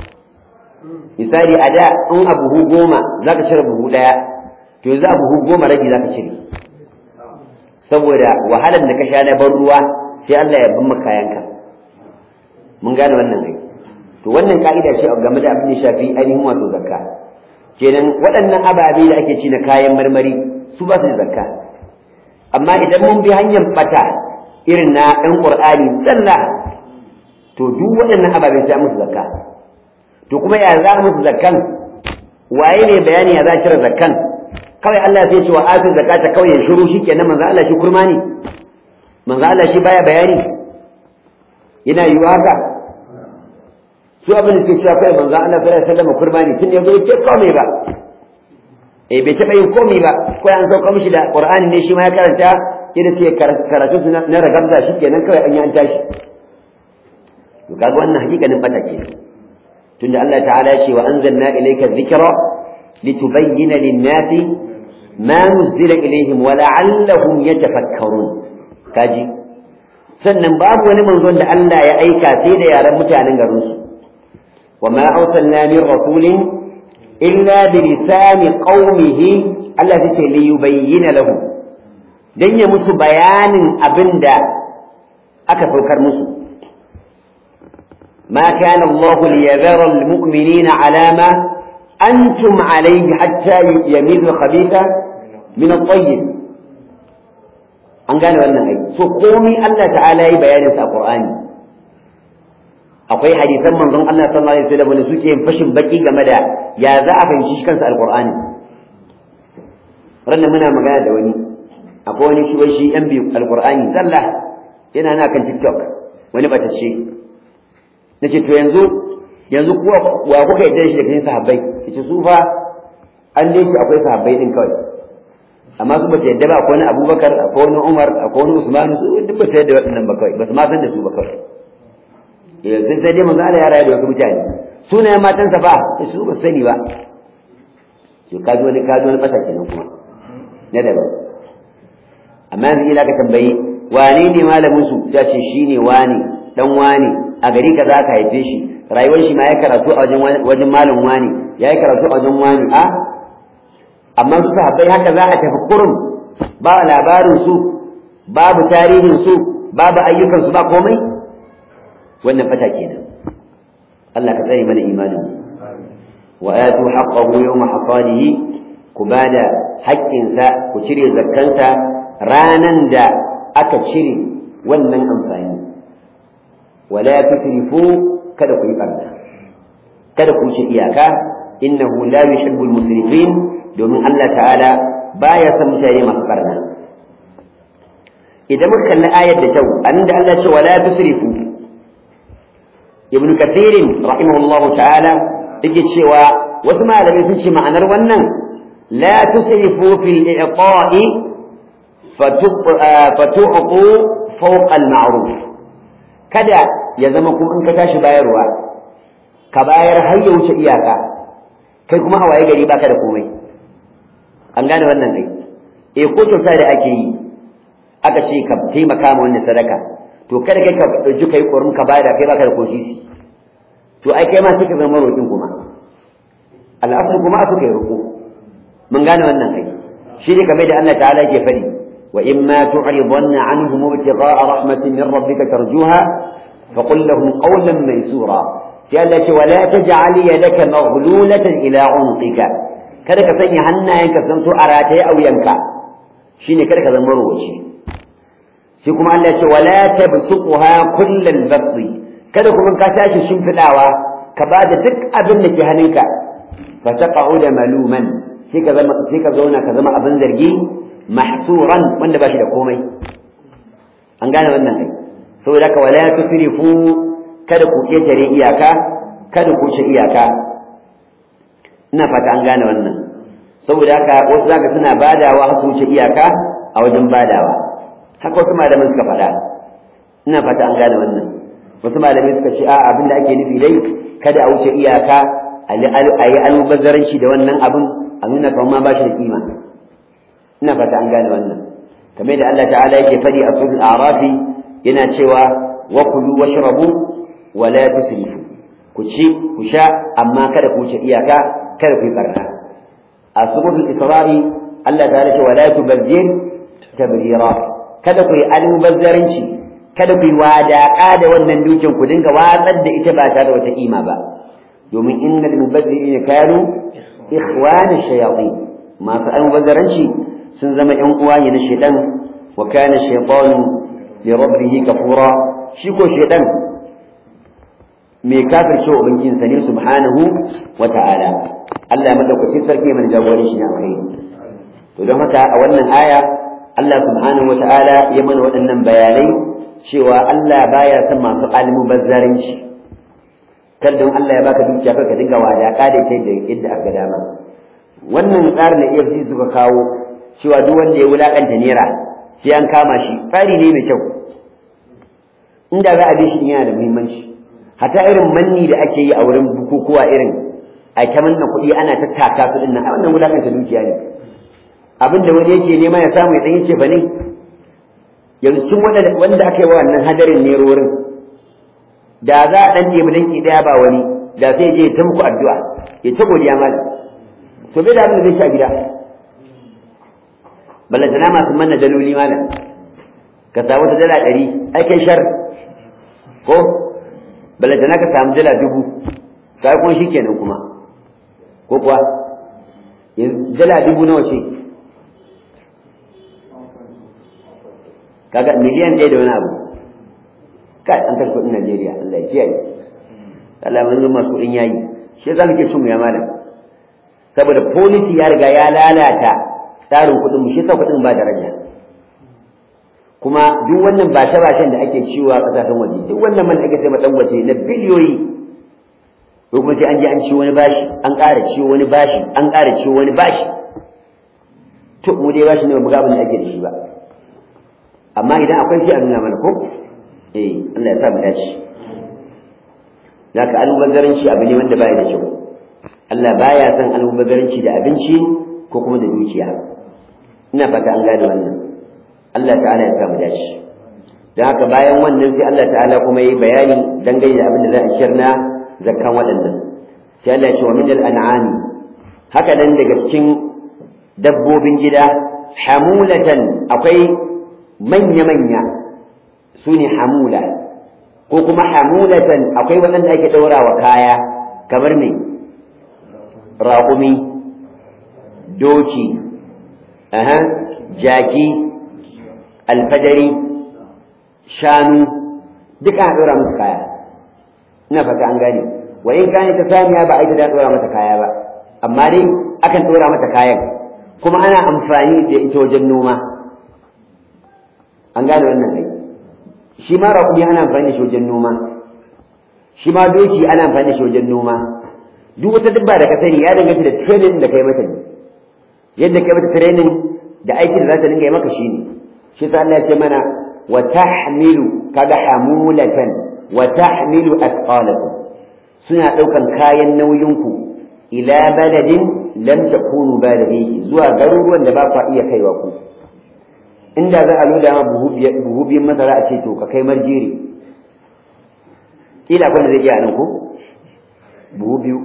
misali a da in a buhu goma za ka cire buhu ɗaya to yanzu a buhu goma rabi za ka cire saboda wahalar da ka sha na bar ruwa sai Allah ya bin kayanka mun gane wannan aiki to wannan ka'ida ce game da abin da shafi ainihin wato zakka kenan waɗannan ababe da ake ci na kayan marmari su ba su da zakka amma idan mun bi hanyar bata irin na ɗan ƙur'ani tsalla to duk waɗannan ababen sai musu zakka to kuma ya za musu zakkan waye ne bayani ya za a cire zakkan kawai Allah sai ce wa atu zakata kawai ya shiru shikenan manzo Allah shi kurma ne manzo Allah shi baya bayani yana yiwa haka su abin da suke cewa kai manzo Allah sallallahu alaihi wasallam kurma ne tun yazo ya ce komai ba eh bai taɓa yin komai ba ko an sauka mishi da qur'ani ne shi ma ya karanta yadda ce karatu su na ragamza shi kenan kawai an yi an tashi to kaga wannan hakikanin bata ke tunda Allah ta'ala ya ce wa anzalna ilayka dhikra litubayyana lin-nasi ma nuzila ilayhim wa la'allahum yatafakkarun kaji sannan babu wani manzon da Allah ya aika sai da yaran mutanen garin su wa ma arsalna min rasulin illa bi lisani qaumihi Allah yake li yubayyana lahum dan ya musu bayanin abinda aka saukar musu ما كان الله ليذر المؤمنين على ما أنتم عليه حتى يميز الخبيث من الطيب an gane wannan aiki so komai Allah ta'ala yi bayanin sa a Qur'ani akwai hadisan manzon Allah sallallahu alaihi wasallam da suke yin fashin baki game da ya za a fahimci shi kansa alqur'ani ranar muna magana da wani akwai wani shi wai shi yan biyu alqur'ani zalla yana na kan TikTok wani batacce nace to yanzu yanzu kuwa wa kuka yadda shi da cikin sahabbai yace su fa an dai shi akwai sahabbai din kawai amma su ba ta yadda ba akwai wani Abubakar akwai wani Umar akwai wani Usman su duk ba ta yadda waɗannan ba kawai ba su ma san da su ba kawai eh sai sai dai manzo Allah ya rayu da wasu mutane sunayen matansa fa su ba sani ba to kaji wani kaji wani bata kenan kuma na daban amma yanzu ila ka tambayi wane ne malamin su ya ce shine wane dan wane a gari kaza ka haife shi rayuwar shi ma ya karatu a wajen wajen malam wane ya yi karatu a wajen wane a amma su sahabbai haka za a tafi kurum ba labarin su babu tarihin su babu ayyukan su ba komai wannan fata kenan Allah ka tsare mana imanin wa atu haqqahu yawma hasadihi ku bada haƙƙinsa ku cire zakkansa ranan da aka cire wannan amfani wala tusrifu kada ku yi barna kada ku ci iyaka innahu la yuhibbul musrifin domin Allah ta'ala baya son mutane masu barna idan muka kalli ayar da kyau annabi Allah ce wala tusrifu ibnu kathirin rahimahullahu ta'ala yake cewa wasu malamai sun ce ma'anar wannan la tusrifu fil i'ta'i fatu'qu fawqa al-ma'ruf kada ya zama kuma in ka tashi bayarwa ka bayar har ya wuce iyaka kai kuma a waye gari baka da komai an gane wannan kai eh ko kyauta da ake yi aka ce ka taimaka ma wannan sadaka to kada kai ka dauki kai korin ka bayar kai baka da kosisi to ai kai ma sai ka zama roƙin kuma al'asr kuma aka kai roƙo mun gane wannan kai shi ne kamar da Allah ta'ala yake faɗi wa in ma tu'ridanna anhum ibtigha'a rahmatin min rabbika tarjuha faqul lahum qawlan maysura sai Allah ce wala taj'al yadaka maghlulatan ila 'unqika kada ka sanya hannayenka san to a rataye a wuyanka shine kada ka zama rowaci sai kuma Allah ya ce wala tabsuqha kullal basti kada kuma ka tashi shimfidawa ka bada duk abin da ke hannunka fa taqa'uda maluman sai ka zama sai ka zauna ka zama abin zargi mahsuran wanda ba shi da komai an gane wannan kai saboda ka wala tusrifu kada ku ketare iyaka kada ku ci iyaka ina fata an gane wannan saboda haka wasu zaka suna badawa har su wuce iyaka a wajen badawa haka wasu malaman suka faɗa ina fata an gane wannan wasu malamai suka ce a abin da ake nufi dai kada a wuce iyaka a yi almubazzaranci da wannan abin a nuna kamar ma ba shi da kima ina fata an gane wannan kamar da Allah ta'ala yake faɗi a suratul a'rafi yana cewa wa kulu washrabu wa la tusrifu ku ci ku sha amma kada ku wuce iyaka kada ku yi barna a suratul isra'i Allah ta'ala ce wa la tubazzir tabzira kada ku yi almubazzaranci kada ku yi wadaƙa da wannan dukin ku dinga watsar da ita ba tare da wata kima ba domin innal mubazzirina kanu ikhwana shayatin masu almubazzaranci sun zama ƴan uwa ne na shaitan wa kana shaytanu li rabbih kafura shi ko shaitan mai kafirce wa ubangijinsa ne subhanahu wa ta'ala Allah ya madaukakin sarki mai jagoranci shi na alkhairi to don haka a wannan aya Allah subhanahu wa ta'ala ya mana waɗannan bayanai cewa Allah baya son masu almubazzaranci kar don Allah ya baka dukiya ka dinga wadaka da kai da yadda aka dama wannan tsarin da EFCC suka kawo cewa duk wanda ya wulakanta naira sai an kama shi tsari ne mai kyau inda za a bi shi yana da muhimmanci hata irin manni da ake yi a wurin bukukuwa irin a ta manna kuɗi ana tattaka su dinnan a wannan wulakanta dukiya ne abin da wani yake nema ya samu ya ɗan yace ba ne yanzu tun wanda aka yi wa wannan hadarin nerorin da za a ɗan ɗebi danki ɗaya ba wani da sai je ta muku addu'a ya ta godiya malam to bai da abin da zai sha gida ballantana masu manna daloli malam ka samu ta dala ɗari aikin shar ko ballantana ka samu dala dubu ka kuma shi kenan kuma ko kuwa dala dubu nawa ce kaga miliyan ɗaya da wani abu kai an kashe kuɗin Najeriya Allah ya kiyaye Allah mun zama masu kuɗin yayi shi yasa muke cin mu ya malam saboda policy ya riga ya lalata tsarin kuɗin mu shi yasa kuɗin ba daraja kuma duk wannan ba ta bashin da ake ciwo a kasashen waje duk wannan man ake sai dan waje na biliyoyi ko kuma sai an je an ciwo wani bashi an ƙara ciwo wani bashi an ƙara ciwo wani bashi to mu dai bashi ne ba mu ga abin da ake da shi ba amma idan akwai shi a nuna mana ko eh Allah ya sa mu dace zaka almubazzaranci abu ne wanda baya da kyau Allah baya son almubazzaranci da abinci ko kuma da dukiya ina fata an gane wannan Allah ta'ala ya sa mu dace dan haka bayan wannan sai Allah ta'ala kuma yi bayani dangane da abin da za a shirna zakkan waɗannan sai Allah ya ce wa min al-an'ami haka nan daga cikin dabbobin gida hamulatan akwai manya-manya su ne hamula ko kuma hamulatan akwai waɗanda ake ɗaura wa kaya kamar me raƙumi doki aha jaki alfadari shanu duka a ɗora musu kaya ina fata an gane wa in kane ta samiya ba a ita da ɗora mata kaya ba amma dai akan ɗora mata kayan kuma ana amfani da ita wajen noma an gane wannan kai shi ma raƙumi ana amfani da shi wajen noma shi ma doki ana amfani da shi wajen noma duk wata dabba da ka sani ya danganta da training da kai mata ne yadda kai mata training da aikin da za ta dinga yi maka shine shi sa Allah ya ce mana wa tahmilu kaga hamulatan wa tahmilu athqalakum suna daukan kayan nauyinku ila baladin lam takunu balighi zuwa garuruwan da ba ku iya kaiwa ku inda za a loda ma buhu biyan masara a ce to ka kai marjiri kila kwanda zai iya nan ko buhu biyu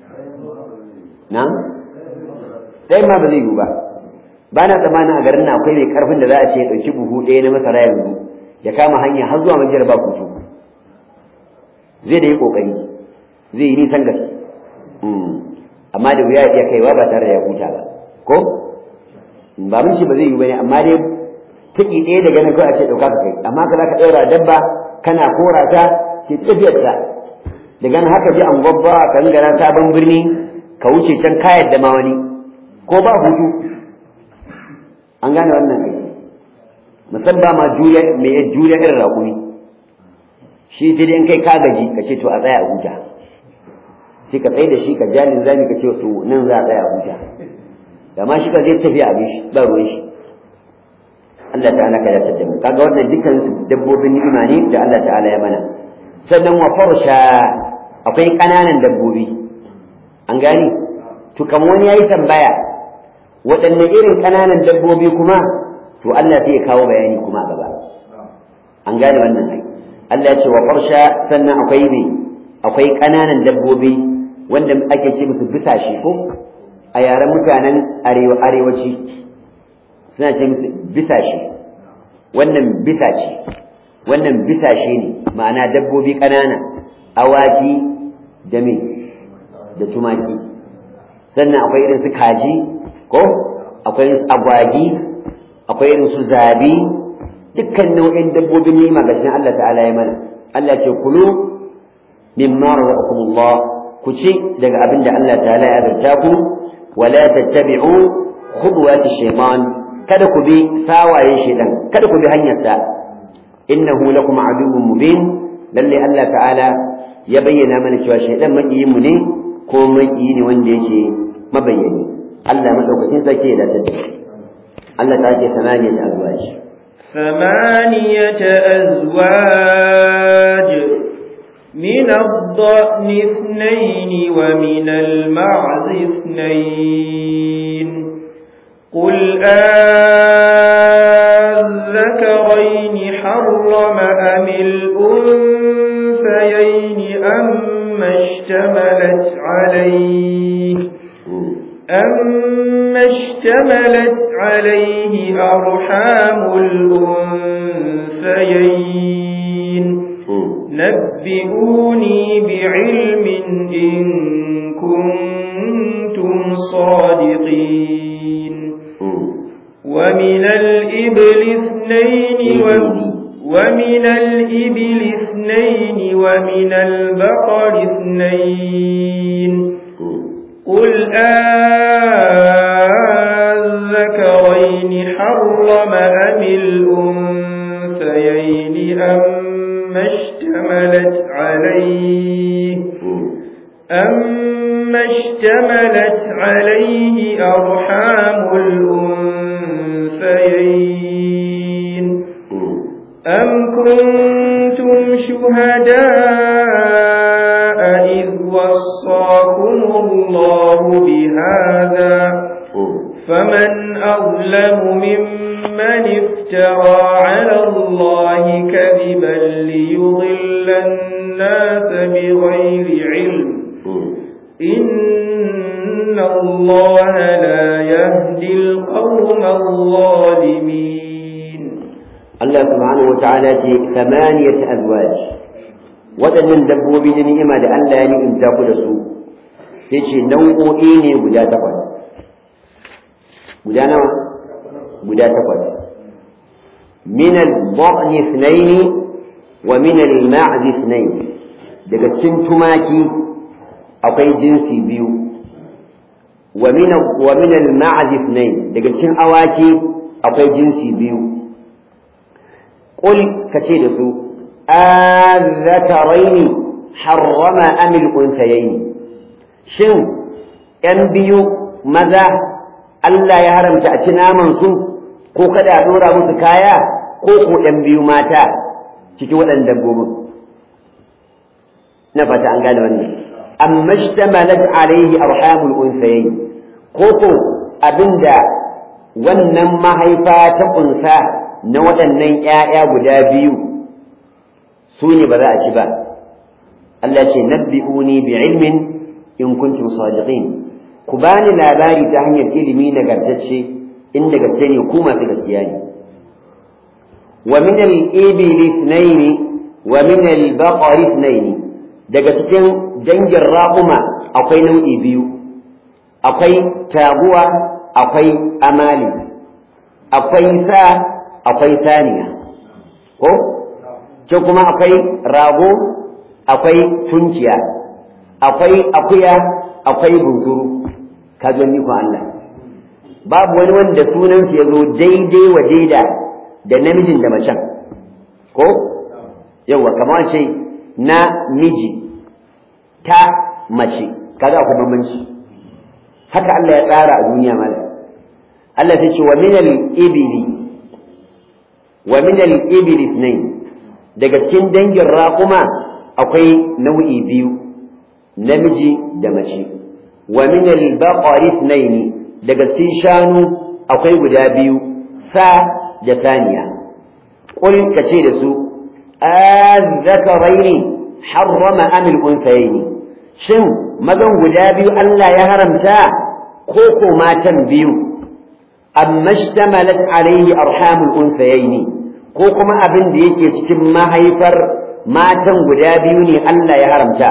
na ɗaya ma ba zai yiwu ba ba na tsammanin a garin na akwai mai karfin da za a ce ya ɗauki buhu ɗaya na masara yanzu ya kama hanya har zuwa majiyar ba kutu zai da yi ƙoƙari zai yi nisan gaske amma da wuya ya iya kaiwa ba tare da ya huta ba ko ba mun ce ba zai yi ba ne amma dai tuki ɗaya daga nan kawai a ce ɗauka ka kai amma ka za ka ɗaura dabba kana kora ta ke tafiyar ta daga nan haka ji an gwabba ka gara sabon birni ka wuce can kayar da ma wani ko ba hutu an gane wannan aiki musamman ma juriya mai juriya irin raƙumi shi sai dai in kai ka gaji ka ce to a tsaya a huta sai ka tsaye da shi ka jalin zami ka ce to nan za a tsaya a huta da ma shi ka zai tafi abin shi ba ruwan shi Allah ta'ala ka yarda da mu kaga wannan dukkan su dabbobin ni'ima ne da Allah ta'ala ya mana sannan wa farsha akwai kananan dabbobi an gani to kamar wani yayi tambaya waɗanne irin kananan dabbobi kuma to Allah sai ya kawo bayani kuma a gaba an gane wannan ai Allah ya ce wa farsha sannan akwai ne akwai kananan dabbobi wanda ake ce musu bisashe ko a yaren mutanen arewa arewaci suna ce musu bisashe wannan bisashe wannan bisashe ne ma'ana dabbobi ƙanana awaki da me da tumaki sannan akwai irin su kaji ko akwai irin su agwagi akwai irin su zabi dukkan nau'in dabbobin nima ga shi Allah ta'ala ya mana Allah ce kulu mimma razaqakumullah ku ci daga abin da Allah ta'ala ya azurta ku wala tattabi'u khudwati shaytan kada ku bi sawayen shaytan kada ku bi hanyarsa innahu lakum aduwwun mubin lalle Allah ta'ala ya bayyana mana cewa shaytan makiyin mu ne ko makiyi ne wanda yake mabayyani Allah madaukakin sarki ya dace da shi Allah ta ce samaniyat azwaj ثمانية أزواج من الضأن اثنين ومن المعز اثنين قل آذكرين حرم أم الأنثيين أما اشتملت عليه أما اشتملت عليه أرحام الأنثيين نبئوني بعلم إن كنتم صادقين ومن الإبل اثنين ومن الإبل اثنين ومن البقر اثنين قل آذكرين حرم أم الأنثيين أما اشتملت عليه أما اشتملت عليه أرحام الأنثيين أم كنتم شهداء إذ وصاكم الله بهذا فمن أظلم ممن افترى على الله كذبا ليضل الناس بغير علم إن الله لا يهدي القوم الظالمين الله سبحانه وتعالى ثمانية أزواج waɗannan dabbobi da ni'ima da Allah ya ni'imta ku da su sai ce nau'o'i ne guda takwas guda nawa guda takwas min al-dha'n ithnayn wa min al-ma'z ithnayn daga cikin tumaki akwai jinsi biyu wa min wa min al-ma'z ithnayn daga cikin awaki akwai jinsi biyu qul kace da su الذكرين حرم أم الأنثيين شن ‘yan biyu maza Allah ya haramta a ci namansu ko kada a ɗora musu kaya ko ko ‘yan biyu mata cikin waɗannan dabbobin na fata an gane wannan amma shtamalat alaihi arhamul unsayayn ko ko abinda wannan mahaifa ta kunsa na waɗannan ‘ya'ya guda biyu su ne ba za a ci ba Allah ce nabbi'uni bi ilmin in kuntum sadiqin ku bani labari ta hanyar ilimi nagartacce in da gaske ne ku masu gaskiya ne wa min al-ibil ithnayn wa min al-baqar ithnayn daga cikin dangin raƙuma akwai nau'i biyu akwai taguwa akwai amali akwai sa akwai saniya ko ce kuma akwai rago akwai tunciya akwai akuya akwai bunsuru ka gani ko Allah babu wani wanda sunansa ya zo daidai wa daida da namijin da macen ko yawa kamar ce na miji ta mace kaga akwai bambanci haka Allah ya tsara a duniya mala Allah sai ce wa minal ibili wa minal ibili ithnain daga cikin dangin raƙuma akwai nau'i biyu namiji da mace wa min al-baqari ithnaini daga cikin shanu akwai guda biyu sa da saniya qul kace da su azzakaraini harrama am al-unthayaini shin mazan guda biyu Allah ya haramta ko ko matan biyu amma ishtamalat alayhi arhamul unthayaini ko kuma abin da yake cikin mahaifar matan guda biyu ne Allah ya haramta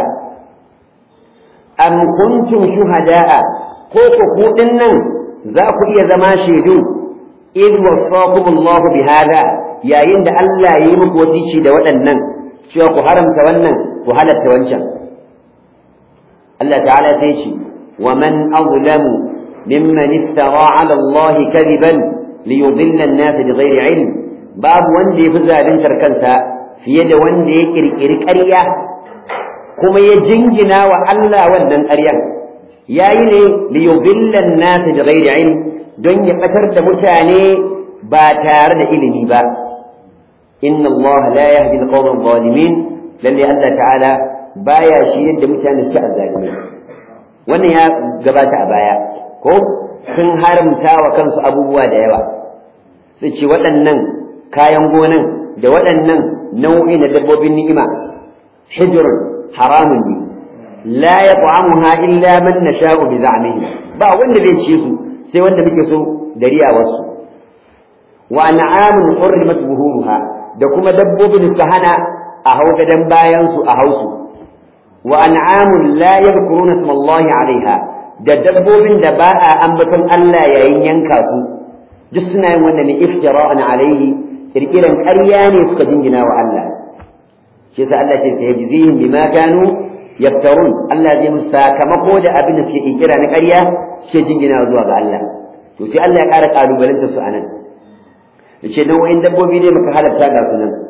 am kuntum shuhada'a ko ku ku nan za ku iya zama shaidu id wasakum Allah bi hada yayin da Allah ya yi muku wasici da waɗannan cewa ku haramta wannan ku halatta wancan Allah ta'ala sai ce wa man azlamu mimman iftara 'ala Allah kadiban liyudilla an-nas bighairi 'ilm babu wanda ya fi zaluntar kansa fiye da wanda ya kirkiri ƙarya kuma ya jingina wa Allah wannan ƙaryan yayi ne li yudilla an-nas bi ghairi ilm don ya batar da mutane ba tare da ilimi ba inna Allah la yahdi al-qawm adh-dhalimin lalle Allah ta'ala baya shi yadda mutane suke azzalimi wannan ya gabata a baya ko sun haramta wa kansu abubuwa da yawa su ce waɗannan kayan gonan da waɗannan nau'i na dabbobin ni'ima hijr haramun ne la yat'amuha illa man nasha'u bi za'mihi ba wanda zai ci su sai wanda muke so da riyawarsu wa an'amun hurrimat buhuruha da kuma dabbobin su hana a hau gadan bayan su a hausu wa an'amun la yadhkuruna isma Allah 'alayha da dabbobin da ba a ambaton Allah yayin yanka su duk suna yin wannan ne iftira'an alayhi kirkiran ƙarya ne suka jingina wa Allah shi yasa Allah ce sai yajzihim bima kanu yaftarun Allah zai musu sakamako da abin da suke kirkira na ƙarya suke jingina zuwa ga Allah to sai Allah ya ƙara kalubalanta su anan yace nau'in dabbobi ne muka halatta ga su nan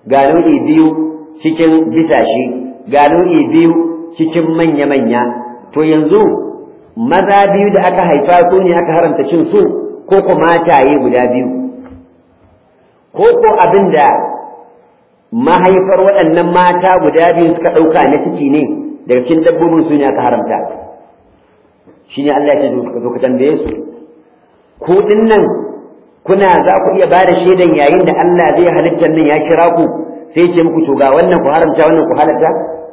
ga nau'i biyu cikin bisashe ga nau'i biyu cikin manya-manya to yanzu maza biyu da aka haifa su ne aka haramta cin su ko ko mataye guda biyu ko ko abin da mahaifar waɗannan mata guda biyu suka ɗauka na ciki ne daga cikin dabbobin su ne aka haramta shi ne Allah ya ce zo ka tambaye su ku nan kuna za ku iya ba da shaidan yayin da Allah zai halittar nan ya kira ku sai ce muku to ga wannan ku haramta wannan ku halatta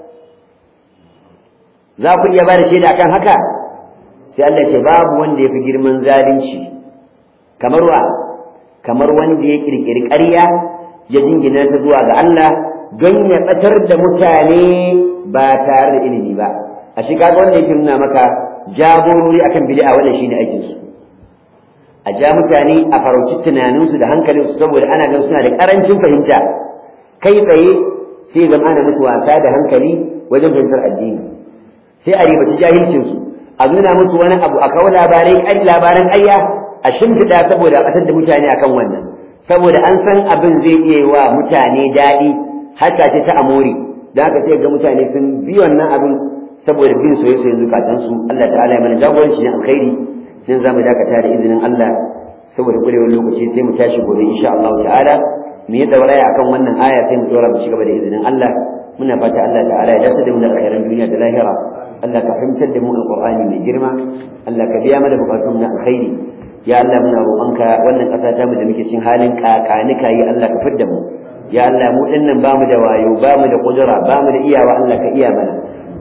za ku iya ba da shaida akan haka sai Allah ce babu wanda ya fi girman zalunci kamar wa kamar wanda ya kirkiri ƙarya ya jingina ta zuwa ga Allah don ya ɓatar da mutane ba tare da ilimi ba a shi kaga wanda yake nuna maka jagorori akan bid'a wannan shine aikin su a ja mutane a farauci tunaninsu da hankalinsu saboda ana gan suna da karancin fahimta kai tsaye sai zama ana musu wasa da hankali wajen fahimtar addini sai a ribaci jahilcinsu a nuna musu wani abu a kawo labarai labaran ƙarya a shimfiɗa saboda a ɓatar da mutane akan wannan saboda an san abin zai iya yi wa mutane daɗi haka ce ta amori da haka sai ga mutane sun bi wannan abin saboda bin soyayyen zukatansu Allah ta'ala ya mana jagoranci ne alkhairi sai za mu dakata da izinin Allah saboda kurewar lokaci sai mu tashi gobe insha Allah ta'ala mu yi dauraya akan wannan aya sai mu dora mu ci gaba da izinin Allah muna fata Allah ta'ala ya dace da mu da alkhairan duniya da lahira Allah ka fahimtar da mu alqur'ani mai girma Allah ka biya mana bukatun na alkhairi ya Allah muna roƙonka wannan ƙasa ta mu da muke cikin halin kakanika yi Allah ka fidda mu ya Allah mu dinnan ba mu da wayo ba mu da kudura ba mu da iyawa Allah ka iya mana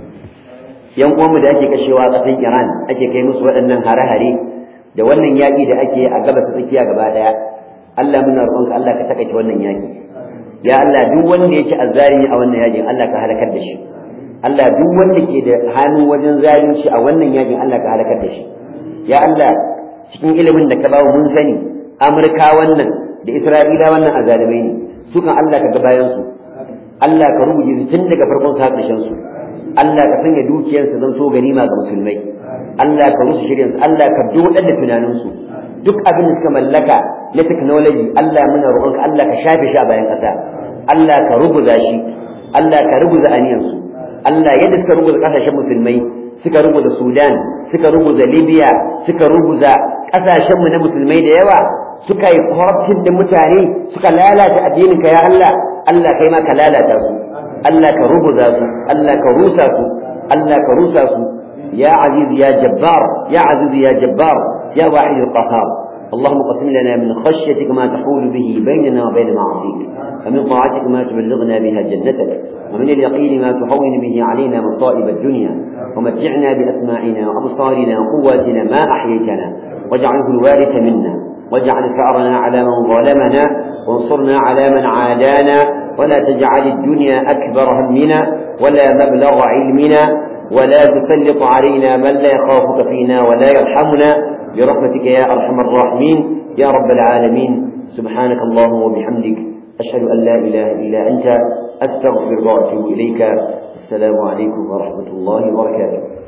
yan uwanmu da ake kashewa a ƙasar Iran ake kai musu waɗannan hare-hare da wannan yaƙi da ake a gabas ta tsakiya gaba ɗaya Allah muna roƙonka Allah ka takaita wannan yaƙi ya Allah duk wanda yake azzalimi a wannan yaƙin Allah ka halakar da shi Allah duk wanda ke da hannu wajen zalunci a wannan yaƙin Allah ka halakar da shi ya Allah cikin ilimin da ka bawo mun sani Amurka wannan da Isra'ila wannan azalimai ne sukan Allah ka ga bayan su Allah ka rubuce su tun daga farkon sa ƙarshen su Allah ka sanya dukiyarsa zan so ganima ga musulmai Allah ka rusu shirinsu Allah ka dodar da tunaninsu duk abin da suka mallaka na technology Allah muna roƙonka Allah ka shafe shi a bayan ƙasa Allah ka rubuza shi Allah ka rubuza aniyansu Allah yadda suka rubuza ƙasashen musulmai suka rubuza Sudan suka rubuza Libya suka rubuza ƙasashenmu na musulmai da yawa suka yi corruption da mutane suka lalata addininka ya Allah Allah kai ma ka lalata su Allah ka rubuza su Allah ka rusa su Allah ka rusa su ya aziz ya jabbar ya aziz ya jabbar ya wahid al-qahhar اللهم قسم لنا من خشيتك ما تحول به بيننا وبين معاصيك ومن طاعتك ما تبلغنا بها جنتك ومن اليقين ما تهون به علينا مصائب الدنيا ومتعنا بأسماعنا وأبصارنا وقواتنا ما أحييتنا واجعله الوارث منا واجعل ثأرنا على من ظلمنا وانصرنا على من عادانا ولا تجعل الدنيا أكبر همنا ولا مبلغ علمنا ولا تسلط علينا من لا يخافك فينا ولا يرحمنا برحمتك يا أرحم الراحمين يا رب العالمين سبحانك اللهم وبحمدك أشهد أن لا إله إلا أنت أستغفر وأتوب إليك السلام عليكم ورحمة الله وبركاته